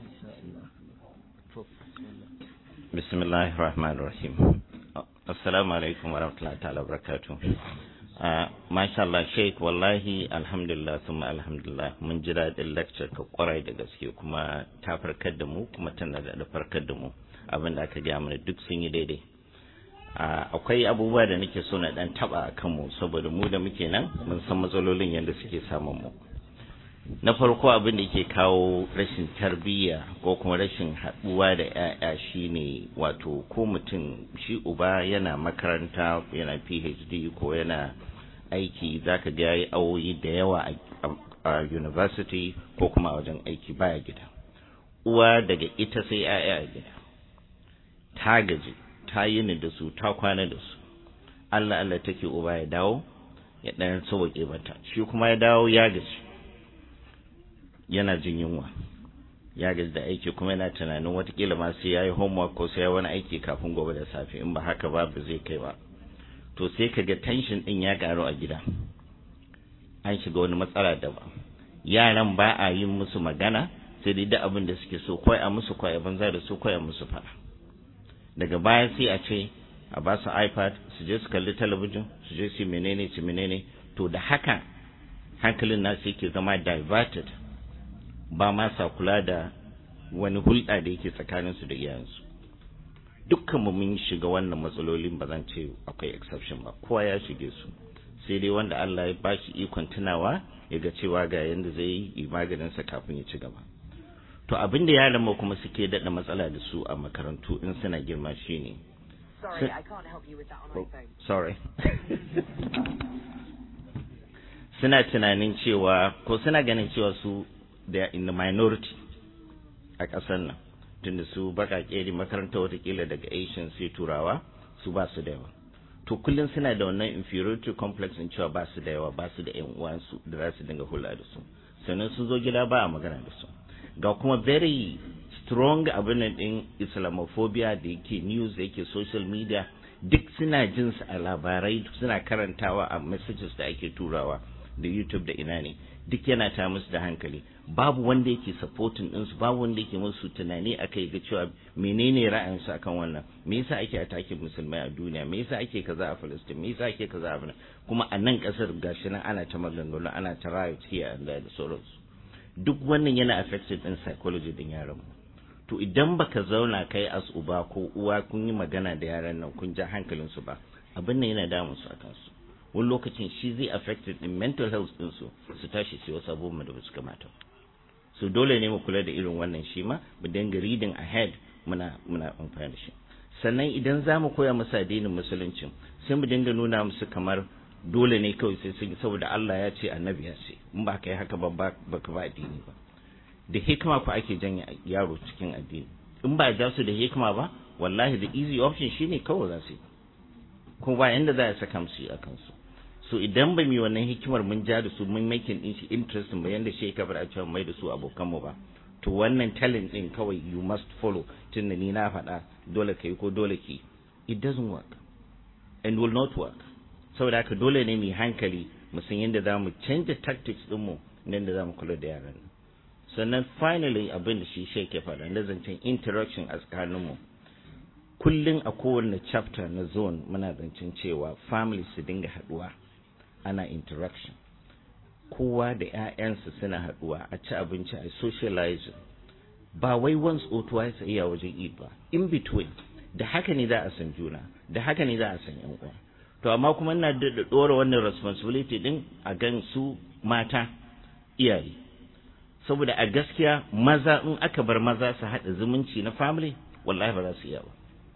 bismillahir rahmanir rahim assalamu alaikum warahmatullahi ta'ala barakatuh masha Allah Sheikh wallahi alhamdulillah thumma alhamdulillah mun ji daɗin lecture ka kwarai da gaske kuma ta farkar da mu kuma tana da farkar da mu abin da aka gaya mana duk sun yi daidai akwai abubuwa da nake so na dan taba a kanmu saboda mu da muke nan mun san matsalolin yadda suke samun mu na farko abin da ke kawo rashin tarbiyya ko kuma rashin haɗuwa da 'ya'ya shine wato ko mutum shi uba yana makaranta yana phd ko yana aiki zaka ga yayi awoyi da yawa a university ko kuma a wajen aiki baya gida uwa daga ita sai 'ya'ya a gida ta gaji ta yi ni da su ta kwana da su Allah Allah take uba ya dawo ya ɗan sauke mata shi kuma ya dawo ya gaji yana jin yunwa ya gaji da aiki kuma yana tunanin watakila ma sai ya yi homework ko sai ya wani aiki kafin gobe da safe in ba haka ba ba zai kai ba to sai ka ga tension ɗin ya ƙaru a gida an shiga wani matsala daban yaran ba a yin musu magana sai dai duk abin da suke so kawai a musu kawai a banza da su kawai a musu fara daga baya sai a ce a ba su ipad su je su kalli talabijin su je su menene su menene to da haka hankalin nasu yake zama diverted ba ma sa kula da wani hulɗa da yake tsakaninsu da iyayensu dukkan mu mun shiga wannan matsalolin ba zan ce akwai exception ba kowa ya shige su sai dai wanda Allah ya bashi ikon tunawa ya ga cewa ga yanda zai yi maganin sa kafin ya ci gaba to abin da yaran mu kuma suke daɗa matsala da su a makarantu in suna girma shine Sorry, I can't help you with that on my phone. sorry suna tunanin cewa ko suna ganin cewa su they are in the minority a ƙasar nan tunda su baƙaƙe ne makaranta watakila daga asian sai turawa su ba su da yawa to kullum suna da wannan inferiority complex in cewa ba su da yawa ba su da yan uwansu da za su dinga hula da su sannan sun zo gida ba a magana da su ga kuma very strong abin nan din islamophobia da yake news da yake social media duk suna jin su a labarai suna karantawa a messages da ake turawa da youtube da ina ne duk yana ta musu da hankali babu wanda yake supporting ɗinsu babu wanda yake musu tunani akai ga cewa menene ra'ayinsu akan wannan me yasa ake attacking musulmai a duniya me yasa ake kaza a Palestine me yasa ake kaza a kuma a nan kasar gashi nan ana ta maganganu ana ta riot here and there da sauransu duk wannan yana affected din psychology din yaran mu to idan baka zauna kai as uba ko uwa kun yi magana da yaran nan kun ja hankalinsu ba abin nan yana damun su akan su wani lokacin shi zai affected din mental health din su su tashi su wasu abubuwan da ba su kamata so dole ne mu kula da irin wannan shi ma mu dinga reading ahead muna muna amfani da shi sannan idan za mu koya musu addinin musulunci sai mu dinga nuna musu kamar dole ne kawai sai sun saboda Allah ya ce annabi ya ce in ba kai haka ba ba ka ba addini ba da hikima ku ake janye yaro cikin addini in ba ja su da hikima ba wallahi the easy option shine kawai za su yi kuma ba yanda za a saka musu a kansu so idan ba mu wannan hikimar mun ja da su mun making din shi interesting ba yanda shi ka fara cewa mai da su abokan mu ba to wannan talent din kawai you must follow tunda ni na faɗa dole kai ko dole ki it doesn't work and will not work saboda haka dole ne mu hankali mu san yadda za mu canza tactics din mu yadda za mu kula da yaran nan sannan finally abin da shi shi ke faɗa na zancen interaction a tsakaninmu kullum a kowane chapter na zone muna zancen cewa family su dinga haɗuwa ana interaction kowa da 'ya'yansa suna haɗuwa a ci abinci a socializing ba wai once or twice a iya wajen eid ba in between da haka ne za a san juna da haka ne za a san yan uwa to amma kuma ina da ɗora wannan responsibility din a gan su mata iyaye saboda a gaskiya maza in aka bar maza su haɗa zumunci na family wallahi ba za su iya ba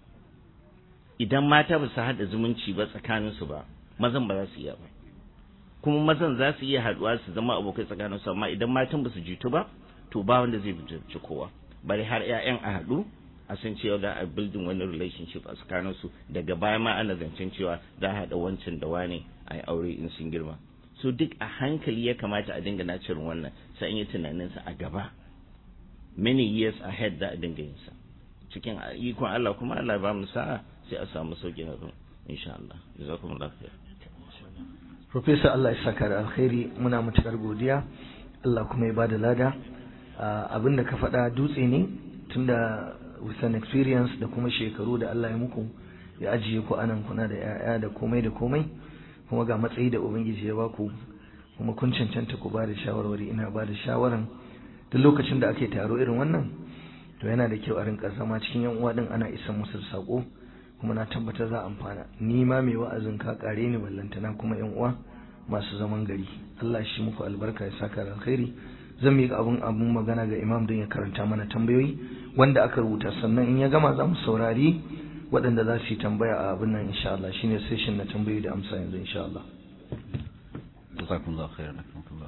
idan mata ba su haɗa zumunci ba tsakaninsu ba mazan ba za su iya ba kuma mazan za su iya haɗuwa su zama abokai tsakaninsu amma idan matan ba su jitu ba to ba wanda zai bincike kowa bari har 'ya'yan a haɗu a san cewa za a building wani relationship a tsakaninsu daga baya ma ana zancen cewa za a haɗa wancan da wane a yi aure in sun girma so duk a hankali ya kamata a dinga nacirin wannan sai an yi tunaninsa a gaba many years ahead za a dinga yin sa cikin ikon Allah kuma Allah ba mu sa'a sai a samu sauki na insha Allah jazakumullahu khair Professor Allah ya saka da alkhairi muna matukar godiya Allah kuma ya bada lada abin da ka faɗa dutse ne tunda with an experience da kuma shekaru da Allah ya muku ya ajiye ku anan kuna da 'ya'ya da komai da komai kuma ga matsayi da ubangiji ya baku kuma kun cancanta ku bada shawarwari ina bada shawaran duk lokacin da ake taro irin wannan to yana da kyau a rinka zama cikin yan uwa din ana isa musu da sako kuma na tabbatar za a amfana ni ma mai wa'azin ka kare ni ballantana kuma yan uwa masu zaman gari Allah shi muku albarka ya saka da alkhairi zan miƙa abun abun magana ga imam don ya karanta mana tambayoyi wanda aka rubuta sannan in ya gama za mu saurari waɗanda za su yi tambaya a abin nan insha Allah shine session na tambayoyi da amsa yanzu insha Allah jazakumullahu khairan akramakumullah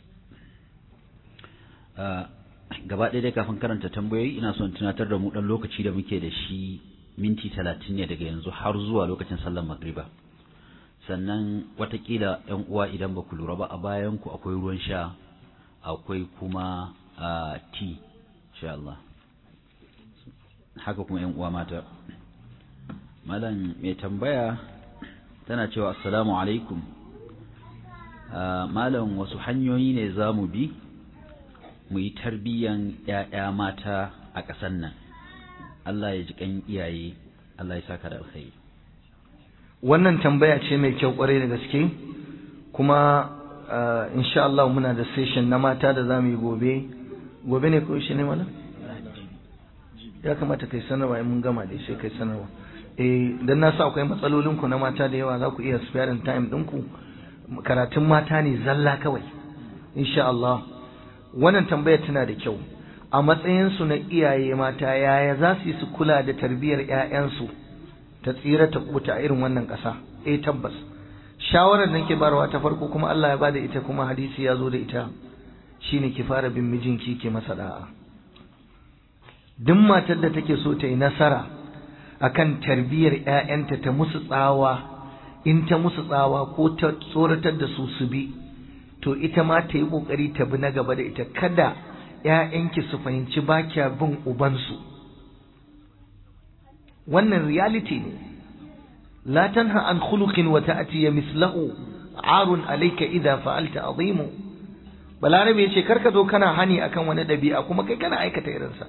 gaba ɗaya dai kafin karanta tambayoyi ina son tunatar da mu ɗan lokaci da muke da shi minti talatin ne daga yanzu har zuwa lokacin sallar magriba sannan watakila yan uwa idan ba ku lura ba a bayan ku akwai ruwan sha akwai kuma ti insha Allah haka kuma yan uwa mata malam mai tambaya tana cewa assalamu alaikum malam wasu hanyoyi ne za mu bi mu yi tarbiyyan ‘ya'ya mata a ƙasan nan Allah ya ji ƙan iyaye Allah ya saka da alkhairi wannan tambaya ce mai kyau kwarai da gaske kuma insha Allah muna da session na mata da za mu yi gobe gobe ne ko shi ne mana ya kamata kai sanarwa in mun gama da sai kai sanarwa eh dan na sa akwai matsalolin ku na mata da yawa za ku iya sparing time ɗinku karatun mata ne zalla kawai insha Allah wannan tambayar tana da kyau a matsayinsu na iyaye mata yaya za su yi su kula da tarbiyyar 'ya'yansu ta tsira ta kuta a irin wannan ƙasa eh tabbas shawarar da nake barwa ta farko kuma Allah ya bada ita kuma hadisi ya zo da ita shine ki fara bin mijinki ki masa da'a duk matar da take so ta yi nasara akan tarbiyyar ƴaƴanta ta musu tsawa in ta musu tsawa ko ta tsoratar da su su bi to ita ma ta yi kokari ta bi na gaba da ita kada ƴaƴanki su fahimci ba kya bin ubansu wannan reality ne la tanha an khuluqin wa ta'ti mislahu arun alayka idha fa'alta azimu balarabe yace karka zo kana hani akan wani dabi'a kuma kai kana aikata irinsa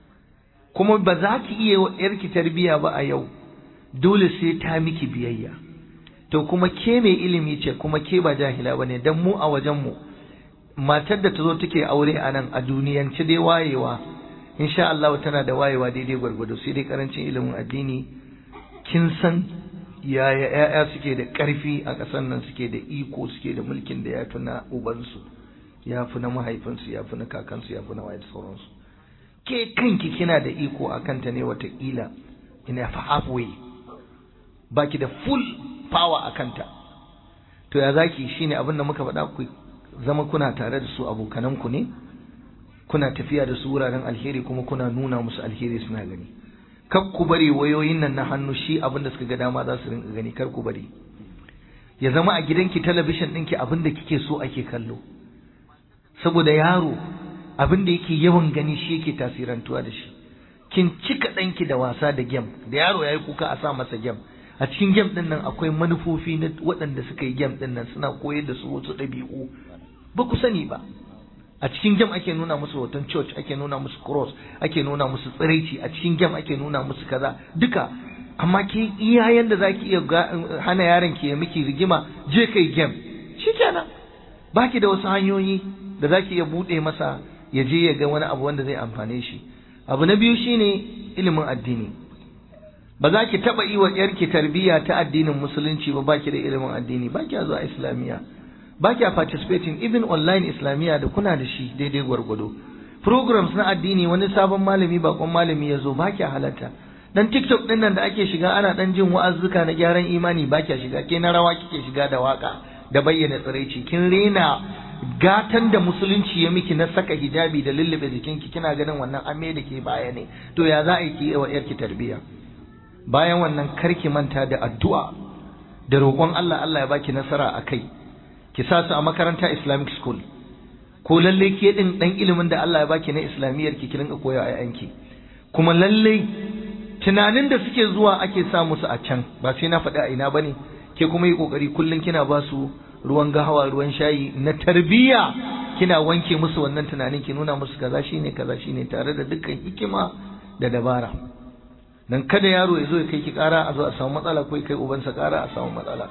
kuma ba za ki iya wa yarki tarbiya ba a yau dole sai ta miki biyayya to kuma ke mai ilimi ce kuma ke ba jahila bane dan mu a wajen mu matar da ta zo take aure a nan a duniyance dai wayewa insha Allah tana da wayewa daidai gwargwado sai dai karancin ilimin addini kin san yaya ƴaƴa suke da ƙarfi a ƙasar nan suke da iko suke da mulkin da ya fi na ubansu ya fi na mahaifinsu ya fi na kakansu ya fi na waye sauransu ke kanki kina da iko a kanta ne watakila ina fa halfway baki da full power a kanta to ya zaki shine abin da muka faɗa ku zama kuna tare da su abokananku ne kuna tafiya da su wuraren alheri kuma kuna nuna musu alheri suna gani kar ku bari wayoyin nan na hannu shi abin da suka ga dama za su rinka gani kar ku bari ya zama a gidanki talabishin ɗinki abin da kike so ake kallo saboda yaro abin da yake yawan gani shi yake tasirantuwa da shi kin cika ɗanki da wasa da gem da yaro ya yi kuka a sa masa gem a cikin gem ɗin nan akwai manufofi na waɗanda suka yi gem ɗin nan suna koyar da su wasu ɗabi'u ba ku sani ba a cikin gem ake nuna musu hoton church ake nuna musu cross ake nuna musu tsiraici a cikin gem ake nuna musu kaza duka amma ke iya yanda zaki iya hana yaron ki ya miki rigima je kai gem shikenan baki da wasu hanyoyi da zaki iya bude masa ya je ya ga wani abu wanda zai amfane shi abu na biyu shine ilimin addini ba za ki taba yi wa yarki tarbiyya ta addinin musulunci ba baki da ilimin addini baki zuwa islamiyya ba kya participating even online islamiyya da kuna da shi daidai gwargwado programs na addini wani sabon malami bakon malami ya zo ba kya halatta dan tiktok din nan da ake shiga ana dan jin wa'azzuka na gyaran imani ba kya shiga ke na rawa kike shiga da waka da bayyana tsiraici kin rena gatan da musulunci ya miki na saka hijabi da lullube jikinki kina ganin wannan ame da ke baya ne to ya za a yi wa yarki tarbiyya bayan wannan karki manta da addu'a da roƙon Allah Allah ya baki nasara a kai ki sa su a makaranta Islamic school ko lalle ke din dan ilimin da Allah ya baki na islamiyyar ki ki rinka koya a yanki kuma lalle tunanin da suke zuwa ake sa musu a can ba sai na faɗi a ina bane ke kuma yi kokari kullun kina ba su ruwan gahawa ruwan shayi na tarbiyya kina wanke musu wannan tunanin ki nuna musu kaza shine kaza shine tare da dukkan hikima da dabara dan kada yaro ya zo ya kai ki kara a zo a samu matsala ko ya kai ubansa kara a samu matsala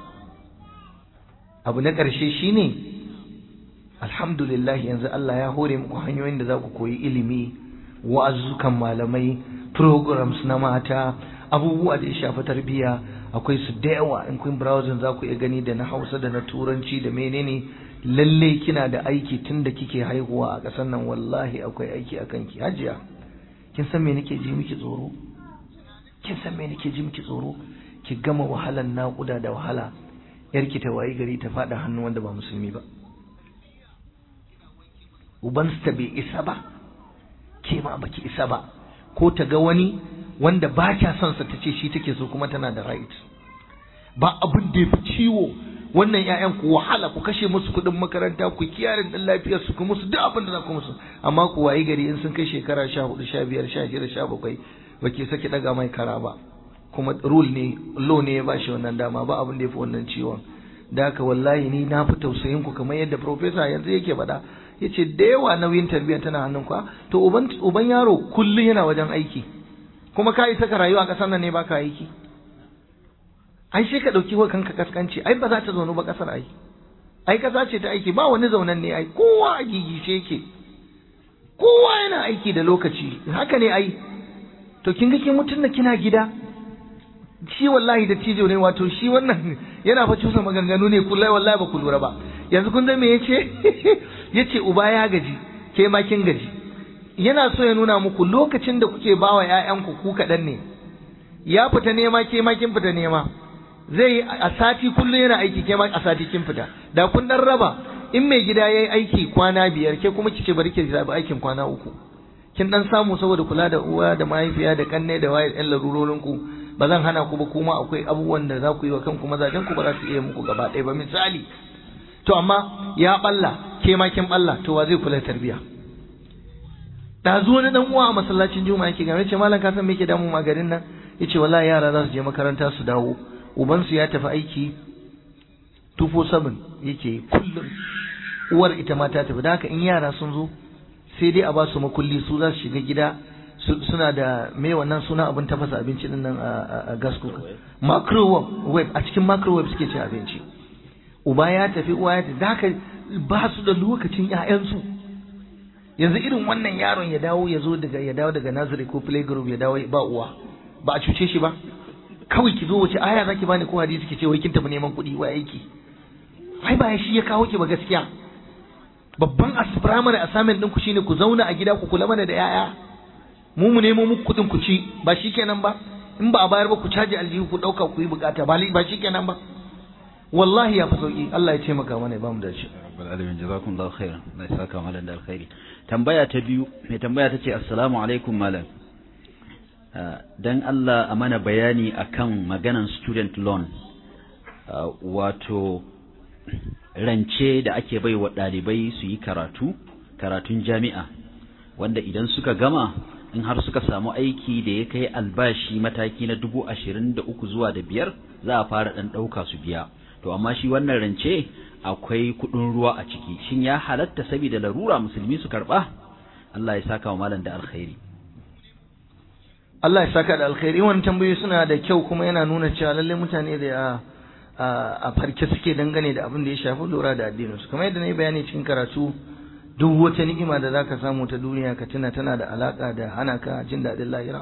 abu na ƙarshe shine alhamdulillah yanzu Allah ya hore muku hanyoyin da za ku koyi ilimi wa'azukan malamai programs na mata abubuwa da ya shafi tarbiyya akwai su da yawa in kun browsing za ku iya gani da na Hausa da na Turanci da menene lalle kina da aiki tun da kike haihuwa a ƙasar nan wallahi akwai aiki a kanki hajiya kin san me nake ji miki tsoro kin san me nake ji miki tsoro ki gama wahalan naƙuda da wahala yarki ta wayi gari ta faɗa hannu wanda ba musulmi ba ubansta bai isa ba ke ma baki isa ba ko ta ga wani wanda ba kya son sa ta ce shi take so kuma tana da right ba abin da ya fi ciwo wannan ƴaƴan ku wahala ku kashe musu kuɗin makaranta ku kiyarin ɗin lafiyar su ku musu duk abin da za ku musu amma ku wayi gari in sun kai shekara sha hudu sha biyar sha shida sha bakwai ba ke saki ɗaga mai kara ba kuma rule ne law ne ya bashi wannan dama ba abin da ya fi wannan ciwon da haka wallahi ni na fi tausayin ku kamar yadda professor yanzu yake faɗa yace da yawa nauyin tarbiyya tana hannun ku to uban uban yaro kullun yana wajen aiki kuma ka isa ka rayuwa a ƙasar nan ne baka aiki ai sai ka ɗauki wa kanka kaskanci ai ba za ta zaunu ba ƙasar ai ai ƙasa ce ta aiki ba wani zaunan ne ai kowa a gigice yake kowa yana aiki da lokaci haka ne ai to kin ga kin mutun da kina gida shi wallahi da cijo ne wato shi wannan yana fa cusa maganganu ne kullai wallahi ba ku lura ba yanzu kun me yace yace uba ya gaji ke ma kin gaji yana so ya nuna muku lokacin da kuke bawa ƴaƴanku ku kaɗan ne ya fita nema ke ma kin fita nema zai a sati kullum yana aiki ke ma a sati kin fita da kun dan raba in mai gida yayi aiki kwana biyar ke kuma kice bari ki zabi aikin kwana uku kin dan samu saboda kula da uwa da mahaifiya da kanne da waye ɗan larurorin ku ba zan hana ku ba kuma akwai abubuwan da za ku yi wa kanku mazajen ku ba za su iya muku gaba ɗaya ba misali to amma ya balla ke ma kin balla to wa zai kula tarbiya da zo wani dan uwa a masallacin juma'a yake game ce malam ka san me yake damu ma garin nan yace wallahi yara za su je makaranta su dawo uban su ya tafi aiki 247 yake kullum uwar ita ma ta tafi da haka in yara sun zo sai dai a ba su makulli su za su shiga gida suna da me wannan suna abin tafasa abinci din nan a gas cooker microwave a cikin microwave suke cin abinci uba ya tafi uwa ya tafi da haka ba su da lokacin ƴaƴansu yanzu irin wannan yaron ya dawo ya zo daga ya dawo daga nursery ko playgroup ya dawo ba uwa ba a cuce shi ba kawai ki zo wace aya zaki bani ko hadisi ki ce wai kin tafi neman kuɗi wa aiki ai ba shi ya kawo ki ba gaskiya babban primary assignment ɗinku shine ku zauna a gida ku kula mana da yaya mu mu nemo muku kuɗin ku ci ba shi kenan ba in ba a bayar ba ku caji aljihu ku ɗauka ku yi bukata ba ba shi kenan ba wallahi ya fi sauki Allah ya taimaka mana ya bamu dace rabbal alamin jazakumullahu khairan Allah ya saka malam da alkhairi tambaya ta biyu mai tambaya ta ce assalamu alaikum malam dan Allah a mana bayani akan maganan student loan wato rance da ake bai wa ɗalibai su yi karatu karatun jami'a wanda idan suka gama in har suka samu aiki da ya kai albashi mataki na dubu ashirin da uku zuwa da biyar za a fara ɗan ɗauka su biya to amma shi wannan rance akwai kuɗin ruwa a ciki shin ya halatta saboda larura musulmi su karɓa Allah ya saka wa malam da alkhairi Allah ya saka da alkhairi wannan tambayoyi suna da kyau kuma yana nuna cewa lalle mutane da a farke suke dangane da abin da ya shafi lura da addinin su kamar yadda na yi bayani cikin karatu duk wata ni'ima da zaka samu ta duniya ka tuna tana da alaka da hana ka jin daɗin lahira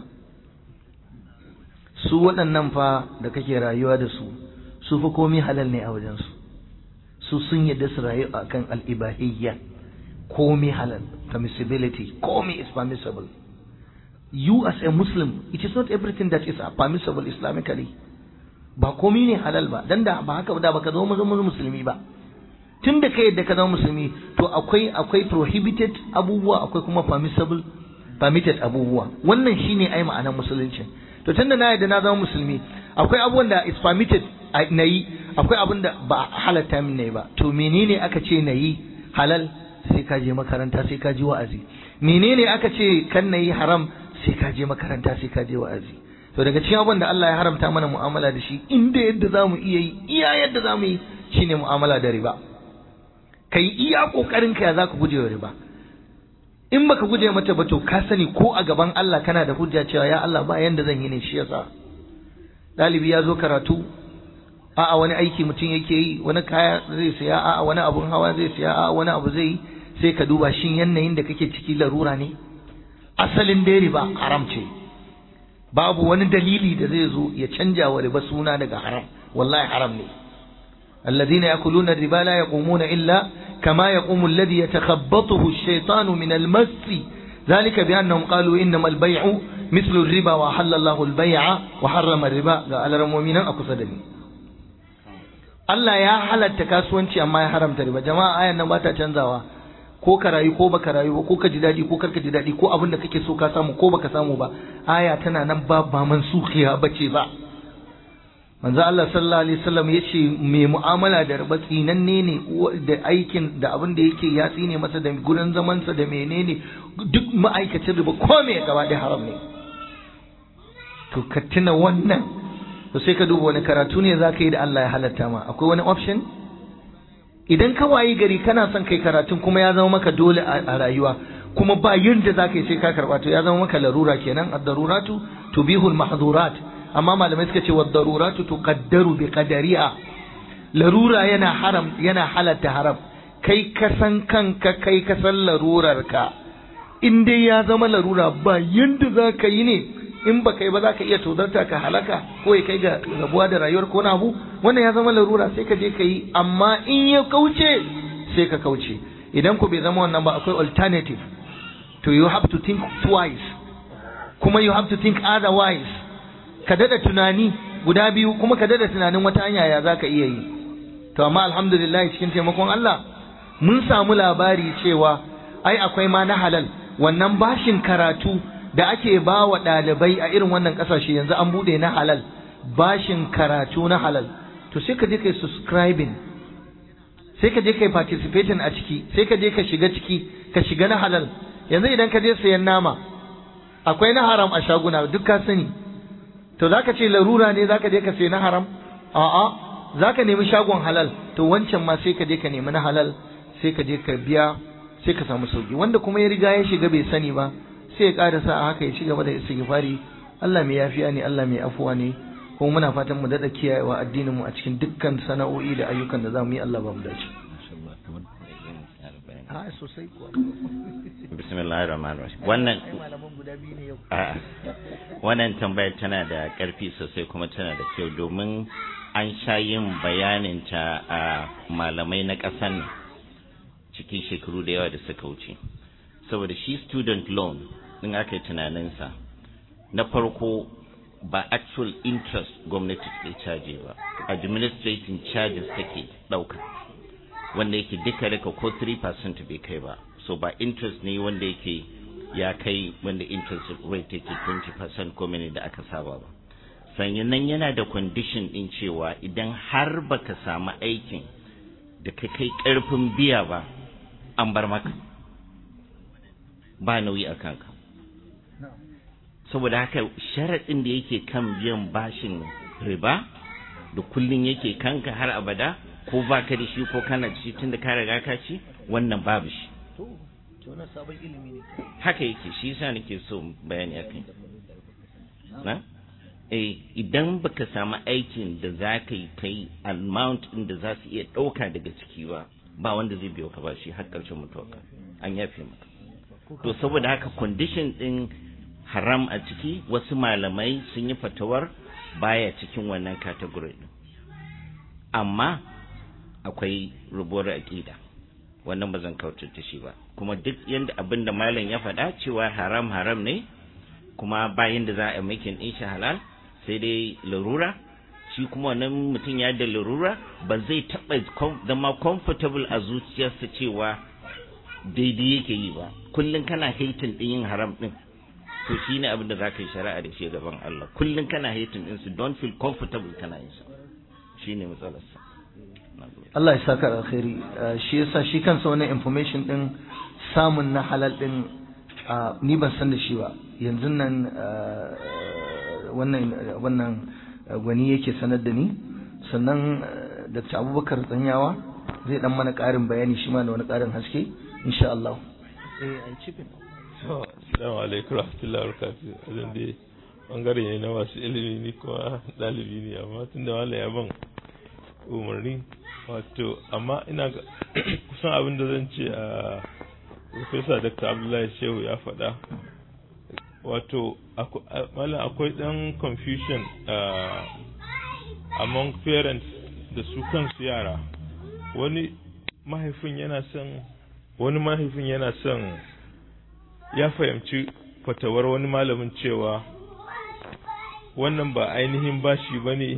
su waɗannan fa da kake rayuwa da su su fa komai halal ne a wajen su su sun yadda su rayu akan al-ibahiyya komai halal permissibility komai is permissible you as a Muslim, it is not everything that is permissible Islamically. Ba komi ne halal ba, dan da ba haka da baka zama zama musulmi ba. Tun da kai yadda ka zama musulmi, to akwai akwai prohibited abubuwa, akwai kuma permissible permitted abubuwa. Wannan shine ai ma'anar musulunci. To tun da na yadda na zama musulmi, akwai abubuwan da is permitted na yi, akwai abin da ba halatta min ne ba. To menene aka ce na yi halal sai ka je makaranta sai ka ji wa'azi. Menene aka ce kan na yi haram sai ka je makaranta sai ka je wa'azi to daga cikin abin da Allah ya haramta mana mu'amala da shi inda yadda zamu iya yi iya yadda zamu yi shine mu'amala da riba kai iya kokarin ka ya zaka guje wa riba in baka guje mata ba to ka sani ko a gaban Allah kana da hujja cewa ya Allah ba yanda zan yi ne shi yasa dalibi ya zo karatu a'a wani aiki mutum yake yi wani kaya zai siya a'a wani abun hawa zai siya a'a wani abu zai yi sai ka duba shin yanayin da kake ciki larura ne asalin dai riba haram ce babu wani dalili da zai zo ya canja wa riba suna daga haram wallahi haram ne alladhina yakuluna riba la yaqumuna illa kama yaqumu alladhi yatakhabbathu ash-shaytanu min al-mass ذلك بأنهم قالوا إنما البيع مثل الربا وحل الله البيع وحرم الربا قال المؤمنين أقصدني Allah ya halatta kasuwanci amma ya haramta riba jama'a ayan nan ba ta canzawa ko ka rayu ko baka rayu ba ko ka ji daɗi ko karka ji daɗi ko abin da kake so ka samu ko baka samu ba aya tana nan ba ba mansukhiya bace ba manzo Allah sallallahu alaihi wasallam yace mai mu'amala da riba tsinanne ne da aikin da abin da yake ya tsine masa da gurin zaman sa da menene duk ma'aikacin riba ko me gaba da haram ne to ka tuna wannan to sai ka duba wani karatu ne zaka yi da Allah ya halatta ma akwai wani option idan ka wayi gari kana son kai karatun kuma ya zama maka dole a rayuwa kuma ba yadda za ka yi sai ka karba to ya zama maka larura kenan ad-daruratu tubihul mahdhurat amma malamai suka ce wad-daruratu tuqaddaru bi qadariha larura yana haram yana halatta haram kai ka san kanka kai ka san larurar ka in dai ya zama larura ba yadda za ka yi ne in ba kai ba za ka iya tozarta ka halaka ko ya kai ga rabuwa da rayuwar ko abu wannan ya zama larura sai ka je ka yi amma in ya kauce sai ka kauce idan ku bai zama wannan ba akwai alternative to you have to think twice kuma you have to think otherwise ka dada tunani guda biyu kuma ka dada tunanin wata hanya ya za ka iya yi to amma alhamdulillah cikin taimakon Allah mun samu labari cewa ai akwai ma na halal wannan bashin karatu da ake ba wa ɗalibai a irin wannan ƙasashe yanzu an buɗe na halal bashin karatu na halal to sai ka je kai subscribing sai ka je kai participating a ciki sai ka je ka shiga ciki ka shiga na halal yanzu idan ka je sayan nama akwai na haram a shaguna duk ka sani to zaka ce larura ne zaka je ka sayi na haram a'a zaka nemi shagon halal to wancan ma sai ka je ka nemi na halal sai ka je ka biya sai ka samu sauki wanda kuma ya riga ya shiga bai sani ba sai ya karasa a haka ya ci gaba da istighfari Allah mai yafiya ne Allah mai afuwa ne kuma muna fatan mu dada kiyayewa addinin mu a cikin dukkan sana'o'i da ayyukan da zamu yi Allah ba mu dace ha sosai kuwa bismillahir rahmanir rahim wannan a wannan tambayar tana da karfi sosai kuma tana da kyau domin an sha yin bayanin ta a malamai na ƙasar nan cikin shekaru da yawa da suka wuce saboda shi student loan din aka yi tunaninsa na farko ba actual interest gwamnati ke caje ba administrating charges take ɗauka wanda yake duka rika ko 3% bai kai ba so ba interest ne wanda yake ya kai wanda interest rate take 20% ko mene da aka saba ba sannan nan yana da condition din cewa idan har baka samu aikin da ka kai karfin biya ba an bar maka ba nauyi a kanka saboda haka sharaɗin da yake kan biyan bashin riba da kullum yake kanka har abada ko ba ka da shi ko kana da shi tun da ka riga ka ci wannan babu shi haka yake shi yasa nake so bayani akai na eh idan baka samu aikin da za ka yi kai amount din da za su iya ɗauka daga ciki ba ba wanda zai biyo ka ba shi har ƙarshen mutuwarka an yafe maka to saboda haka condition din haram a ciki wasu malamai sun yi fatawar baya cikin wannan category din amma akwai rubuwar aƙida wannan ba zan kautar da shi ba kuma duk yanda abin da malam ya faɗa cewa haram haram ne kuma bayan da za a makin ɗin shi halal sai dai larura shi kuma wannan mutum ya da larura ba zai taɓa zama comfortable a zuciyarsa cewa daidai yake yi ba kullum kana haitin ɗin yin haram ɗin to shi ne abin da za ka yi shari'a da shi gaban Allah kullum kana haitin ɗin su don't feel comfortable kana yin sa shi ne matsalarsa Allah ya saka alkhairi shi yasa shi kansa wannan information din samun na halal din ni ban san da shi ba yanzu nan wannan wannan gwani yake sanar da ni sannan Dr. Abubakar Tsanyawa zai dan mana ƙarin bayani shi ma da wani ƙarin haske insha Allah eh ai cikin so assalamu alaikum rahmatullahi wa barakatuh azan dai bangare ne na masu ilimi ni kuma dalibi ne amma tunda wala ya ban umarni wato amma ina ga kusan abin da zan ce a Professor Dr. Abdullahi Shehu ya faɗa wato malam akwai ɗan confusion among parents da su kansu yara wani mahaifin yana son wani mahaifin yana son ya fahimci fatawar wani malamin cewa wannan ba ainihin bashi ba ne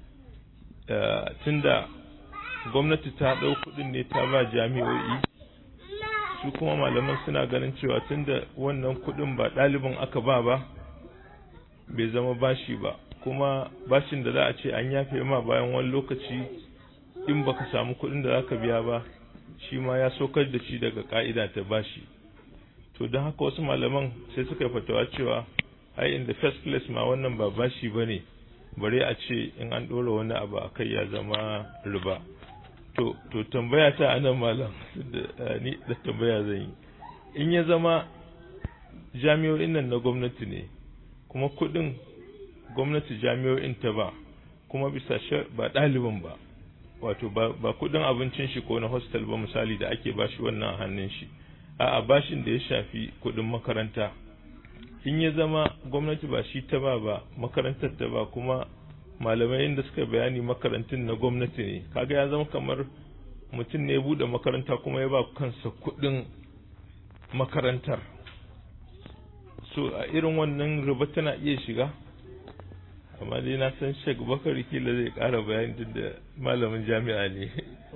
tunda gwamnati ta ɗau kuɗin ne ta ba jami'o'i su kuma malaman suna ganin cewa tunda wannan kuɗin ba ɗalibin aka ba ba bai zama bashi ba kuma bashin da za a ce an yafe ma bayan wani lokaci in baka samu kuɗin da zaka biya ba shi ma ya saukar da shi daga ka'ida ta bashi to don haka wasu malaman sai suka yi fatawa cewa ai in the first place ma wannan ba bashi ba ne bare a ce in an ɗora wani abu a kai ya zama riba to to tambaya ta anan malam da ni da tambaya zan yi in ya zama jami'o'in nan na gwamnati ne kuma kuɗin gwamnati jami'o'in ta ba kuma bisa ba ɗaliban ba wato ba kuɗin abincin shi ko na hostel ba misali da ake bashi wannan hannun shi a'a bashin da ya shafi kuɗin makaranta in ya zama gwamnati ba shi ta ba ba makarantar ta ba kuma malamai inda suka bayani makarantun na gwamnati ne kaga ya zama kamar mutum ne ya bude makaranta kuma ya ba kansa kuɗin makarantar so a irin wannan riba tana iya shiga amma dai na san Sheikh Bakar kila zai ƙara bayani duk da malamin jami'a ne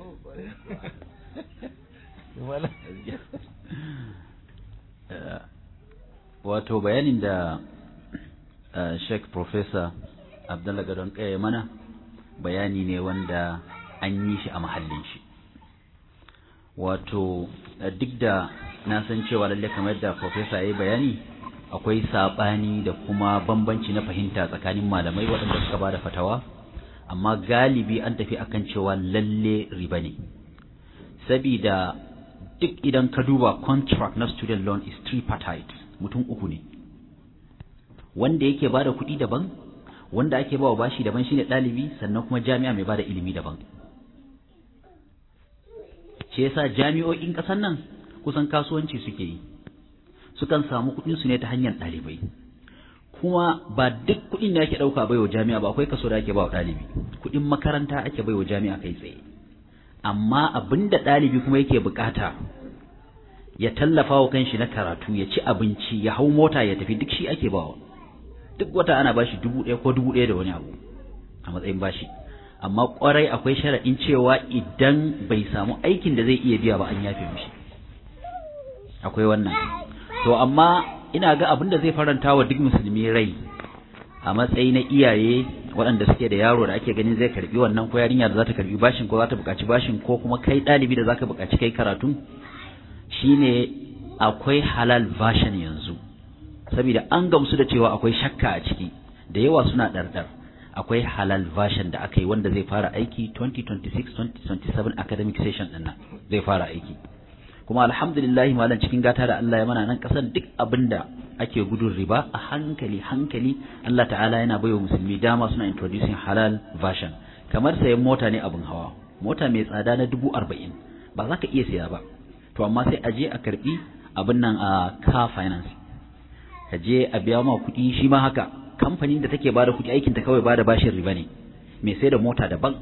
wato bayanin da Sheikh Professor Abdullah Gadon Kaya mana bayani ne wanda an yi shi a mahallin shi wato duk da na san cewa lalle kamar da Professor ya yi bayani akwai saɓani da kuma bambanci na fahimta tsakanin malamai waɗanda suka ba da fatawa amma galibi an tafi akan cewa lalle riba ne sabida duk idan ka duba contract na student loan is tripartite mutum uku ne wanda yake ba da kuɗi daban wanda ake ba wa bashi daban shine ɗalibi sannan kuma jami'a mai ba da ilimi daban shi yasa jami'o'in ƙasar nan kusan kasuwanci suke yi sukan samu kuɗin su ne ta hanyar ɗalibai kuma ba duk kuɗin da ake ɗauka baiwa jami'a ba akwai kaso da ake ba wa ɗalibi kuɗin makaranta ake baiwa jami'a kai tsaye amma abin da ɗalibi kuma yake bukata ya tallafa wa kanshi na karatu ya ci abinci ya hau mota ya tafi duk shi ake bawa duk wata ana bashi dubu ɗaya ko dubu ɗaya da wani abu a matsayin bashi amma kwarai akwai sharaɗin cewa idan bai samu aikin da zai iya biya ba an yafe mishi akwai wannan to amma ina ga abin da zai faranta wa duk musulmi rai a matsayi na iyaye waɗanda suke da yaro da ake ganin zai karbi wannan ko yarinya da za ta karbi bashin ko za ta buƙaci bashin ko kuma kai ɗalibi da za ka buƙaci kai karatu shine akwai halal version yanzu saboda an gamsu da cewa akwai shakka a ciki da yawa suna ɗarɗar akwai halal version da aka yi wanda zai fara aiki 2026-2027 academic session ɗin nan zai fara aiki kuma alhamdulillah malam cikin gata da Allah ya mana nan kasan duk abinda ake gudun riba a hankali hankali Allah ta'ala yana baiwa musulmi dama suna introducing halal version kamar sayan mota ne abin hawa mota mai tsada na dubu arba'in ba za ka iya siya ba to amma sai a je a karbi abin nan a car finance ka je a biya ma kuɗi shi ma haka kamfanin da take bada kuɗi aikin ta kawai bada bashin riba ne mai sai da mota daban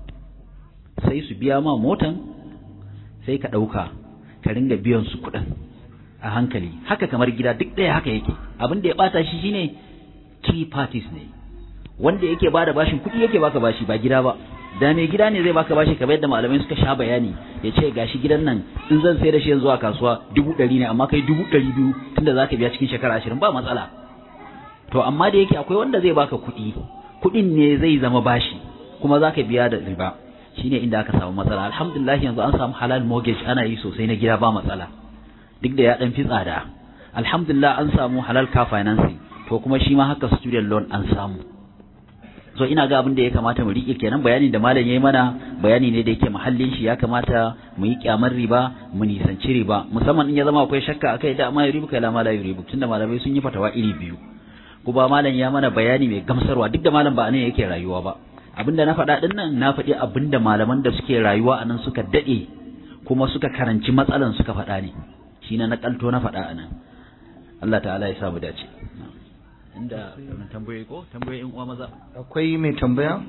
sai su biya ma motan sai ka ɗauka ka ringa biyan su kuɗin a hankali haka kamar gida duk ɗaya haka yake abin da ya ɓata shi shine three parties ne wanda yake bada bashin kuɗi yake baka bashi ba gida ba da mai gida ne zai baka bashi kamar yadda malamai suka sha bayani ya ce gashi gidan nan in zan sai da shi yanzu a kasuwa dubu ɗari ne amma kai dubu ɗari biyu tunda za ka biya cikin shekara ashirin ba matsala to amma da yake akwai wanda zai baka kuɗi kuɗin ne zai zama bashi kuma za ka biya da riba shine inda aka samu matsala alhamdulillah yanzu an samu halal mortgage ana yi sosai na gida ba matsala duk da ya dan fi tsada alhamdulillah an samu halal car financing to kuma shi ma haka student loan an samu so ina ga abin da ya kamata mu rike kenan bayanin da malam yayi mana bayani ne da yake mahallin shi ya kamata mu yi kyamar riba mu nisanci riba musamman in ya zama akwai shakka akai da amma yuribu kai la mala yuribu tunda malamai sun yi fatawa iri biyu kuma malam ya mana bayani mai gamsarwa duk da malam ba ne yake rayuwa ba abinda na faɗa ɗin nan na faɗi abinda malaman da suke rayuwa a nan suka daɗe kuma suka karanci matsalan suka faɗa ne shi na naƙalto na faɗa a nan Allah ta'ala ya sa mu dace inda tambayoyi ko tambayoyi in uwa maza akwai mai tambaya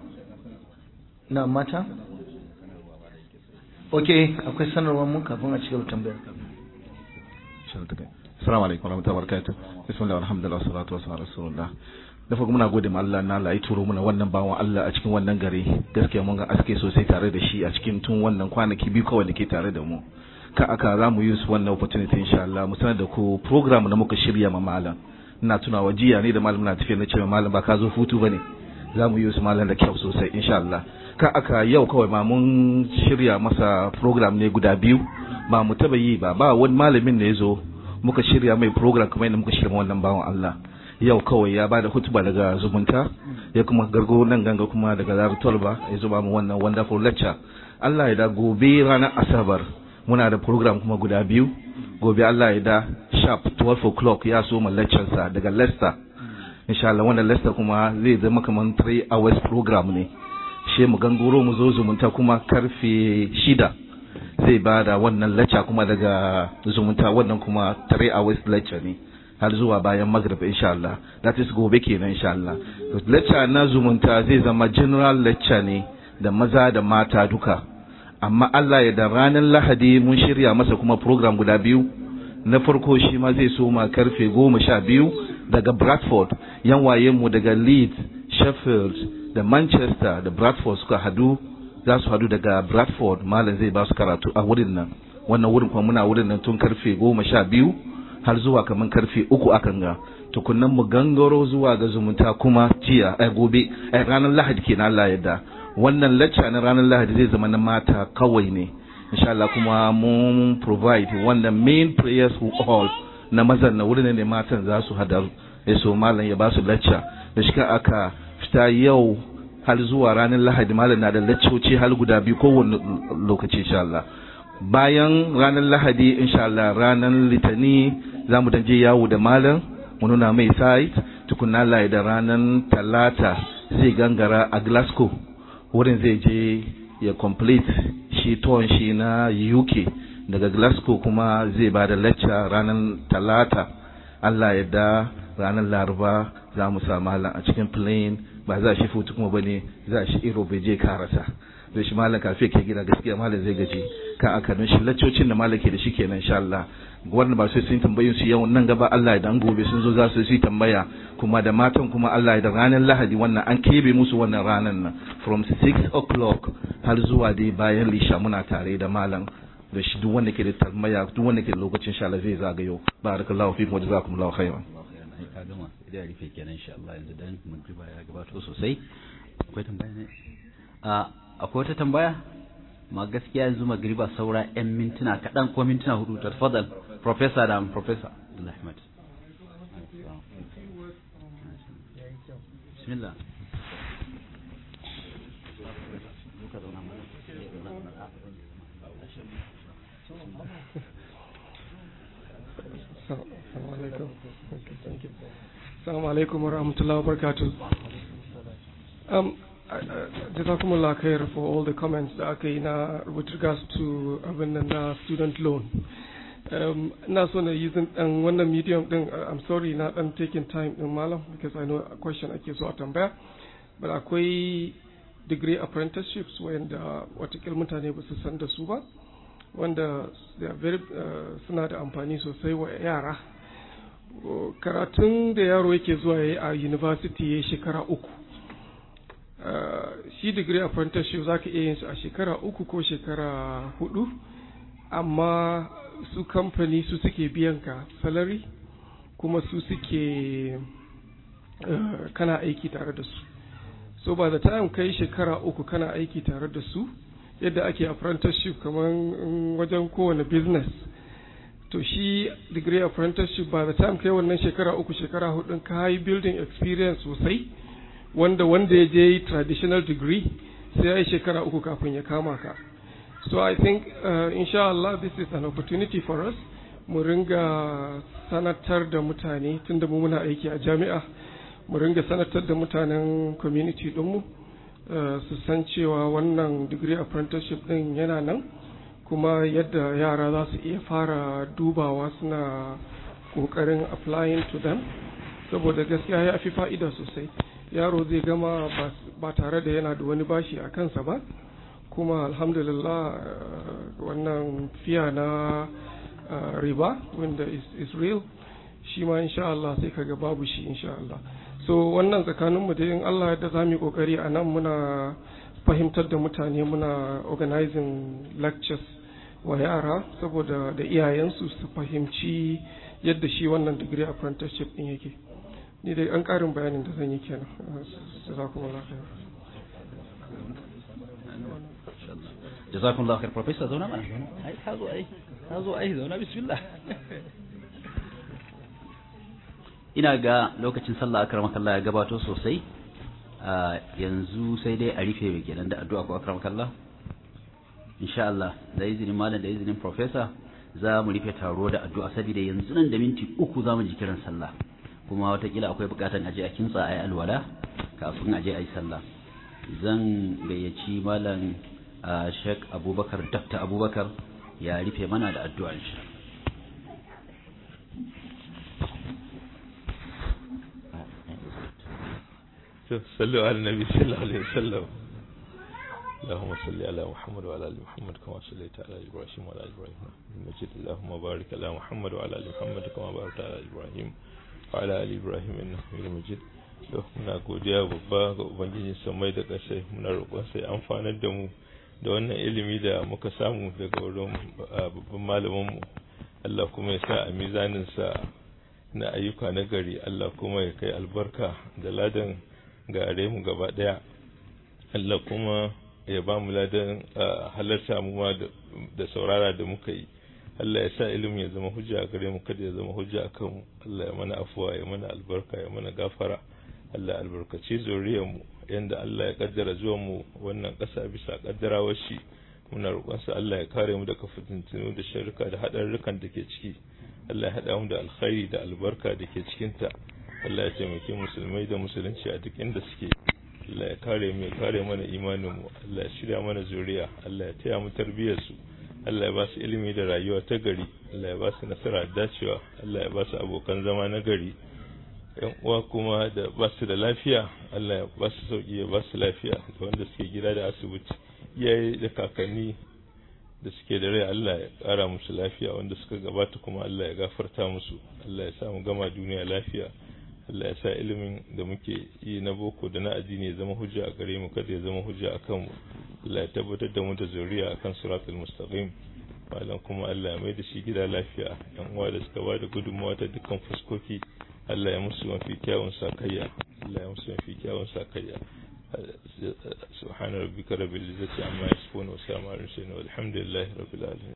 na mata ok akwai sanarwar mu kafin a cigaba tambayar Assalamu alaikum warahmatullahi wabarakatuh. Bismillah alhamdulillah wassalatu wassalamu ala rasulillah. Da farko muna gode ma Allah na Allah ya turo muna wannan bawan Allah a cikin wannan gari. Gaskiya mun ga aske sosai tare da shi a cikin tun wannan kwanaki biyu kawai da ke tare da mu. Ka aka za mu use wannan opportunity insha Allah mu sanar da ku program da muka shirya ma malam. Ina tunawa jiya ne da malam na tafiya na cewa malam ba ka zo hutu bane. Za mu use malam da kyau sosai insha Allah. Ka aka yau kawai ma mun shirya masa program ne guda biyu ba mu taba yi ba ba wani malamin da ya zo muka shirya mai program kamar yadda muka shirya wannan bawan Allah yau kawai ya bada hutuba daga zumunta ya kuma gargo nan ganga kuma daga zaru tolba ya zuba mu wannan wonderful lecture Allah ya da gobe ranar asabar muna da program kuma guda biyu gobe Allah ya da sharp 12 o'clock ya so mu lecture sa daga Leicester insha Allah wannan Leicester kuma zai zama kamar 3 hours program ne she mu gangoro mu zo zumunta kuma karfe shida zai ba da wannan lecture kuma daga zumunta wannan kuma 3 hours lecture ne har zuwa bayan maghrib insha Allah that is gobe kenan insha Allah lecture na zumunta zai zama general lecture ne da maza da mata duka amma Allah ya da ranar Lahadi mun shirya masa kuma program guda biyu na farko shi ma zai soma karfe goma sha biyu daga Bradford yan wayenmu daga Leeds sheffield da manchester da bradford suka hadu za su hadu daga bradford malam zai ba su karatu a wurin nan wannan wurin kuma muna wurin nan tun karfe goma sha biyu har zuwa kamar karfe uku akan ga tukunnan mu gangaro zuwa ga zumunta kuma jiya ai gobe ai ranar lahadi kenan Allah yadda wannan lacca na ranar lahadi zai zama na mata kawai ne insha Allah kuma mun provide wannan main prayers hall na mazan na wurin ne matan za su hadar ya so malam ya ba su lacca da shi aka fita yau har zuwa ranar lahadi malam na da laccoci har guda biyu kowane lokaci insha Allah bayan ranar lahadi insha Allah ranar litani za mu je yawo da malam mu nuna mai site tukunna Allah da ranar talata zai gangara a Glasgow wurin zai je ya complete shi tuwon shi na UK daga Glasgow kuma zai ba da lecture ranar talata Allah ya da ranar laraba za mu sa malam a cikin plane ba za shi futu kuma bane za shi iro bai je karasa zai shi malam kafe ke gida gaskiya malam zai gaji kan aka don shi laccocin da malam ke da shi kenan insha Allah wannan ba sai sun tambayin su yau nan gaba Allah ya dan gobe sun zo za su yi tambaya kuma da matan kuma Allah ya da ranar Lahadi wannan an kebe musu wannan ranar nan from 6 o'clock har zuwa dai bayan lisha muna tare da malam da shi duk wanda ke da tambaya duk wanda ke da lokacin insha Allah zai zagayo barakallahu fikum wa jazakumullahu khairan ai ka gama idan ya rufe kenan insha Allah yanzu dan magriba ya gabato sosai akwai tambaya ne a akwai wata tambaya ma gaskiya yanzu magriba saura yan mintuna kaɗan ko mintuna hudu ta tafadal professor da professor Abdullah Ahmad bismillah Assalamu alaikum wa rahmatullahi wa barakatuh. Um, Jazakumullah khair for all the comments da aka yi na with regards to abin nan na student loan. Um, ina so na yi dan wannan medium din I'm sorry na dan taking time din malam because I know a question ake so a tambaya. But akwai degree apprenticeships wanda watakil mutane ba su san da su ba. Wanda they are very uh, suna da amfani sosai wa yara. karatun da yaro yake zuwa ya a university ya shekara uku shi degree apprenticeship za ka iya yin su a shekara uku ko shekara hudu amma su kamfani su suke biyan ka salary kuma su suke kana aiki tare da su so by the time kai shekara uku kana aiki tare da su yadda ake apprenticeship kamar wajen kowane business to shi degree apprenticeship by the time kai wannan shekara uku shekara hudun ka yi building experience sosai wanda wanda ya je traditional degree sai ya yi shekara uku kafin ya kama ka so i think uh, insha Allah this is an opportunity for us mu ringa sanatar da mutane tunda mu muna aiki a jami'a mu ringa sanatar da mutanen community dinmu uh, su san cewa wannan degree apprenticeship din yana nan kuma yadda yara za su iya fara dubawa suna kokarin applying to them saboda gaskiya ya fi fa'ida sosai yaro zai gama ba tare da yana da wani bashi a kansa ba kuma alhamdulillah wannan fiya na riba wanda is, is real shi ma insha Allah sai kaga babu shi insha Allah so wannan tsakaninmu da yin Allah da za mu yi kokari a nan muna fahimtar da mutane muna organizing lectures wa yara saboda da iyayensu su fahimci yadda shi wannan degree apprenticeship din yake ni dai an karin bayanin da zan yi kenan jazakumullah khair jazakumullah khair professor zauna mana ai ka zo ai ka zo ai zauna bismillah ina ga lokacin sallah akramakallah ya gabato sosai yanzu sai dai a rufe kenan da addu'a ko akramakallah insha Allah da izinin malam da izinin professor za mu rufe taro da addu'a saboda yanzu nan da minti uku za mu ji kiran sallah kuma watakila akwai bukatan aje a kintsa a yi alwala kafin aje a yi sallah zan gayyaci malam Sheikh Abubakar Dr. Abubakar ya rufe mana da addu'a insha صلوا على النبي صلى الله عليه وسلم اللهم صل على محمد وعلى ال محمد كما صليت على ابراهيم وعلى ال ابراهيم المجيد اللهم بارك على محمد وعلى ال محمد كما باركت على ابراهيم وعلى ال ابراهيم انك حميد مجيد to muna godiya babba ga ubangiji samai da ƙasai muna roƙon sai amfanar da mu da wannan ilimi da muka samu daga wurin babban malamin mu Allah kuma ya sa a mizanin sa na ayyuka na gari Allah kuma ya kai albarka da ladan gare mu gaba daya Allah kuma ya ba mu ladan halarta mu ma da saurara da muka yi Allah ya sa ilimi ya zama hujja a gare mu kada ya zama hujja a kanmu Allah ya mana afuwa ya mana albarka ya mana gafara Allah albarkaci zuriyar mu yanda Allah ya kaddara zuwan mu wannan ƙasa bisa kaddarawar shi muna roƙon sa Allah ya kare mu daga fitintunu da sharruka da hadarrukan da ke ciki Allah ya hada mu da alkhairi da albarka da ke cikin ta Allah ya taimake musulmai da musulunci a duk inda suke Allah ya kare mu ya kare mana imanin mu Allah ya shirya mana zuriya Allah ya taya mu tarbiyyar su Allah ya ba su ilimi da rayuwa ta gari Allah ya ba su nasara da dacewa Allah ya ba su abokan zama na gari yan uwa kuma da ba su da lafiya Allah ya ba su sauki ya ba su lafiya da wanda suke gida da asibiti iyaye da kakanni da suke da rai Allah ya kara musu lafiya wanda suka gabata kuma Allah ya gafarta musu Allah ya sa mu gama duniya lafiya Allah ya sa ilimin da muke yi na boko da na addini ya zama hujja a gare mu kada ya zama hujja a kanmu Allah ya tabbatar da mu da zuriya akan siratul mustaqim malam kuma Allah ya mai da shi gida lafiya yan uwa da suka bada gudunmawa ta dukkan fuskoki Allah ya musu mafi kyawun sakayya Allah ya musu mafi kyawun sakayya سبحان ربك رب العزة عما يصفون وسلام على المرسلين والحمد لله رب العالمين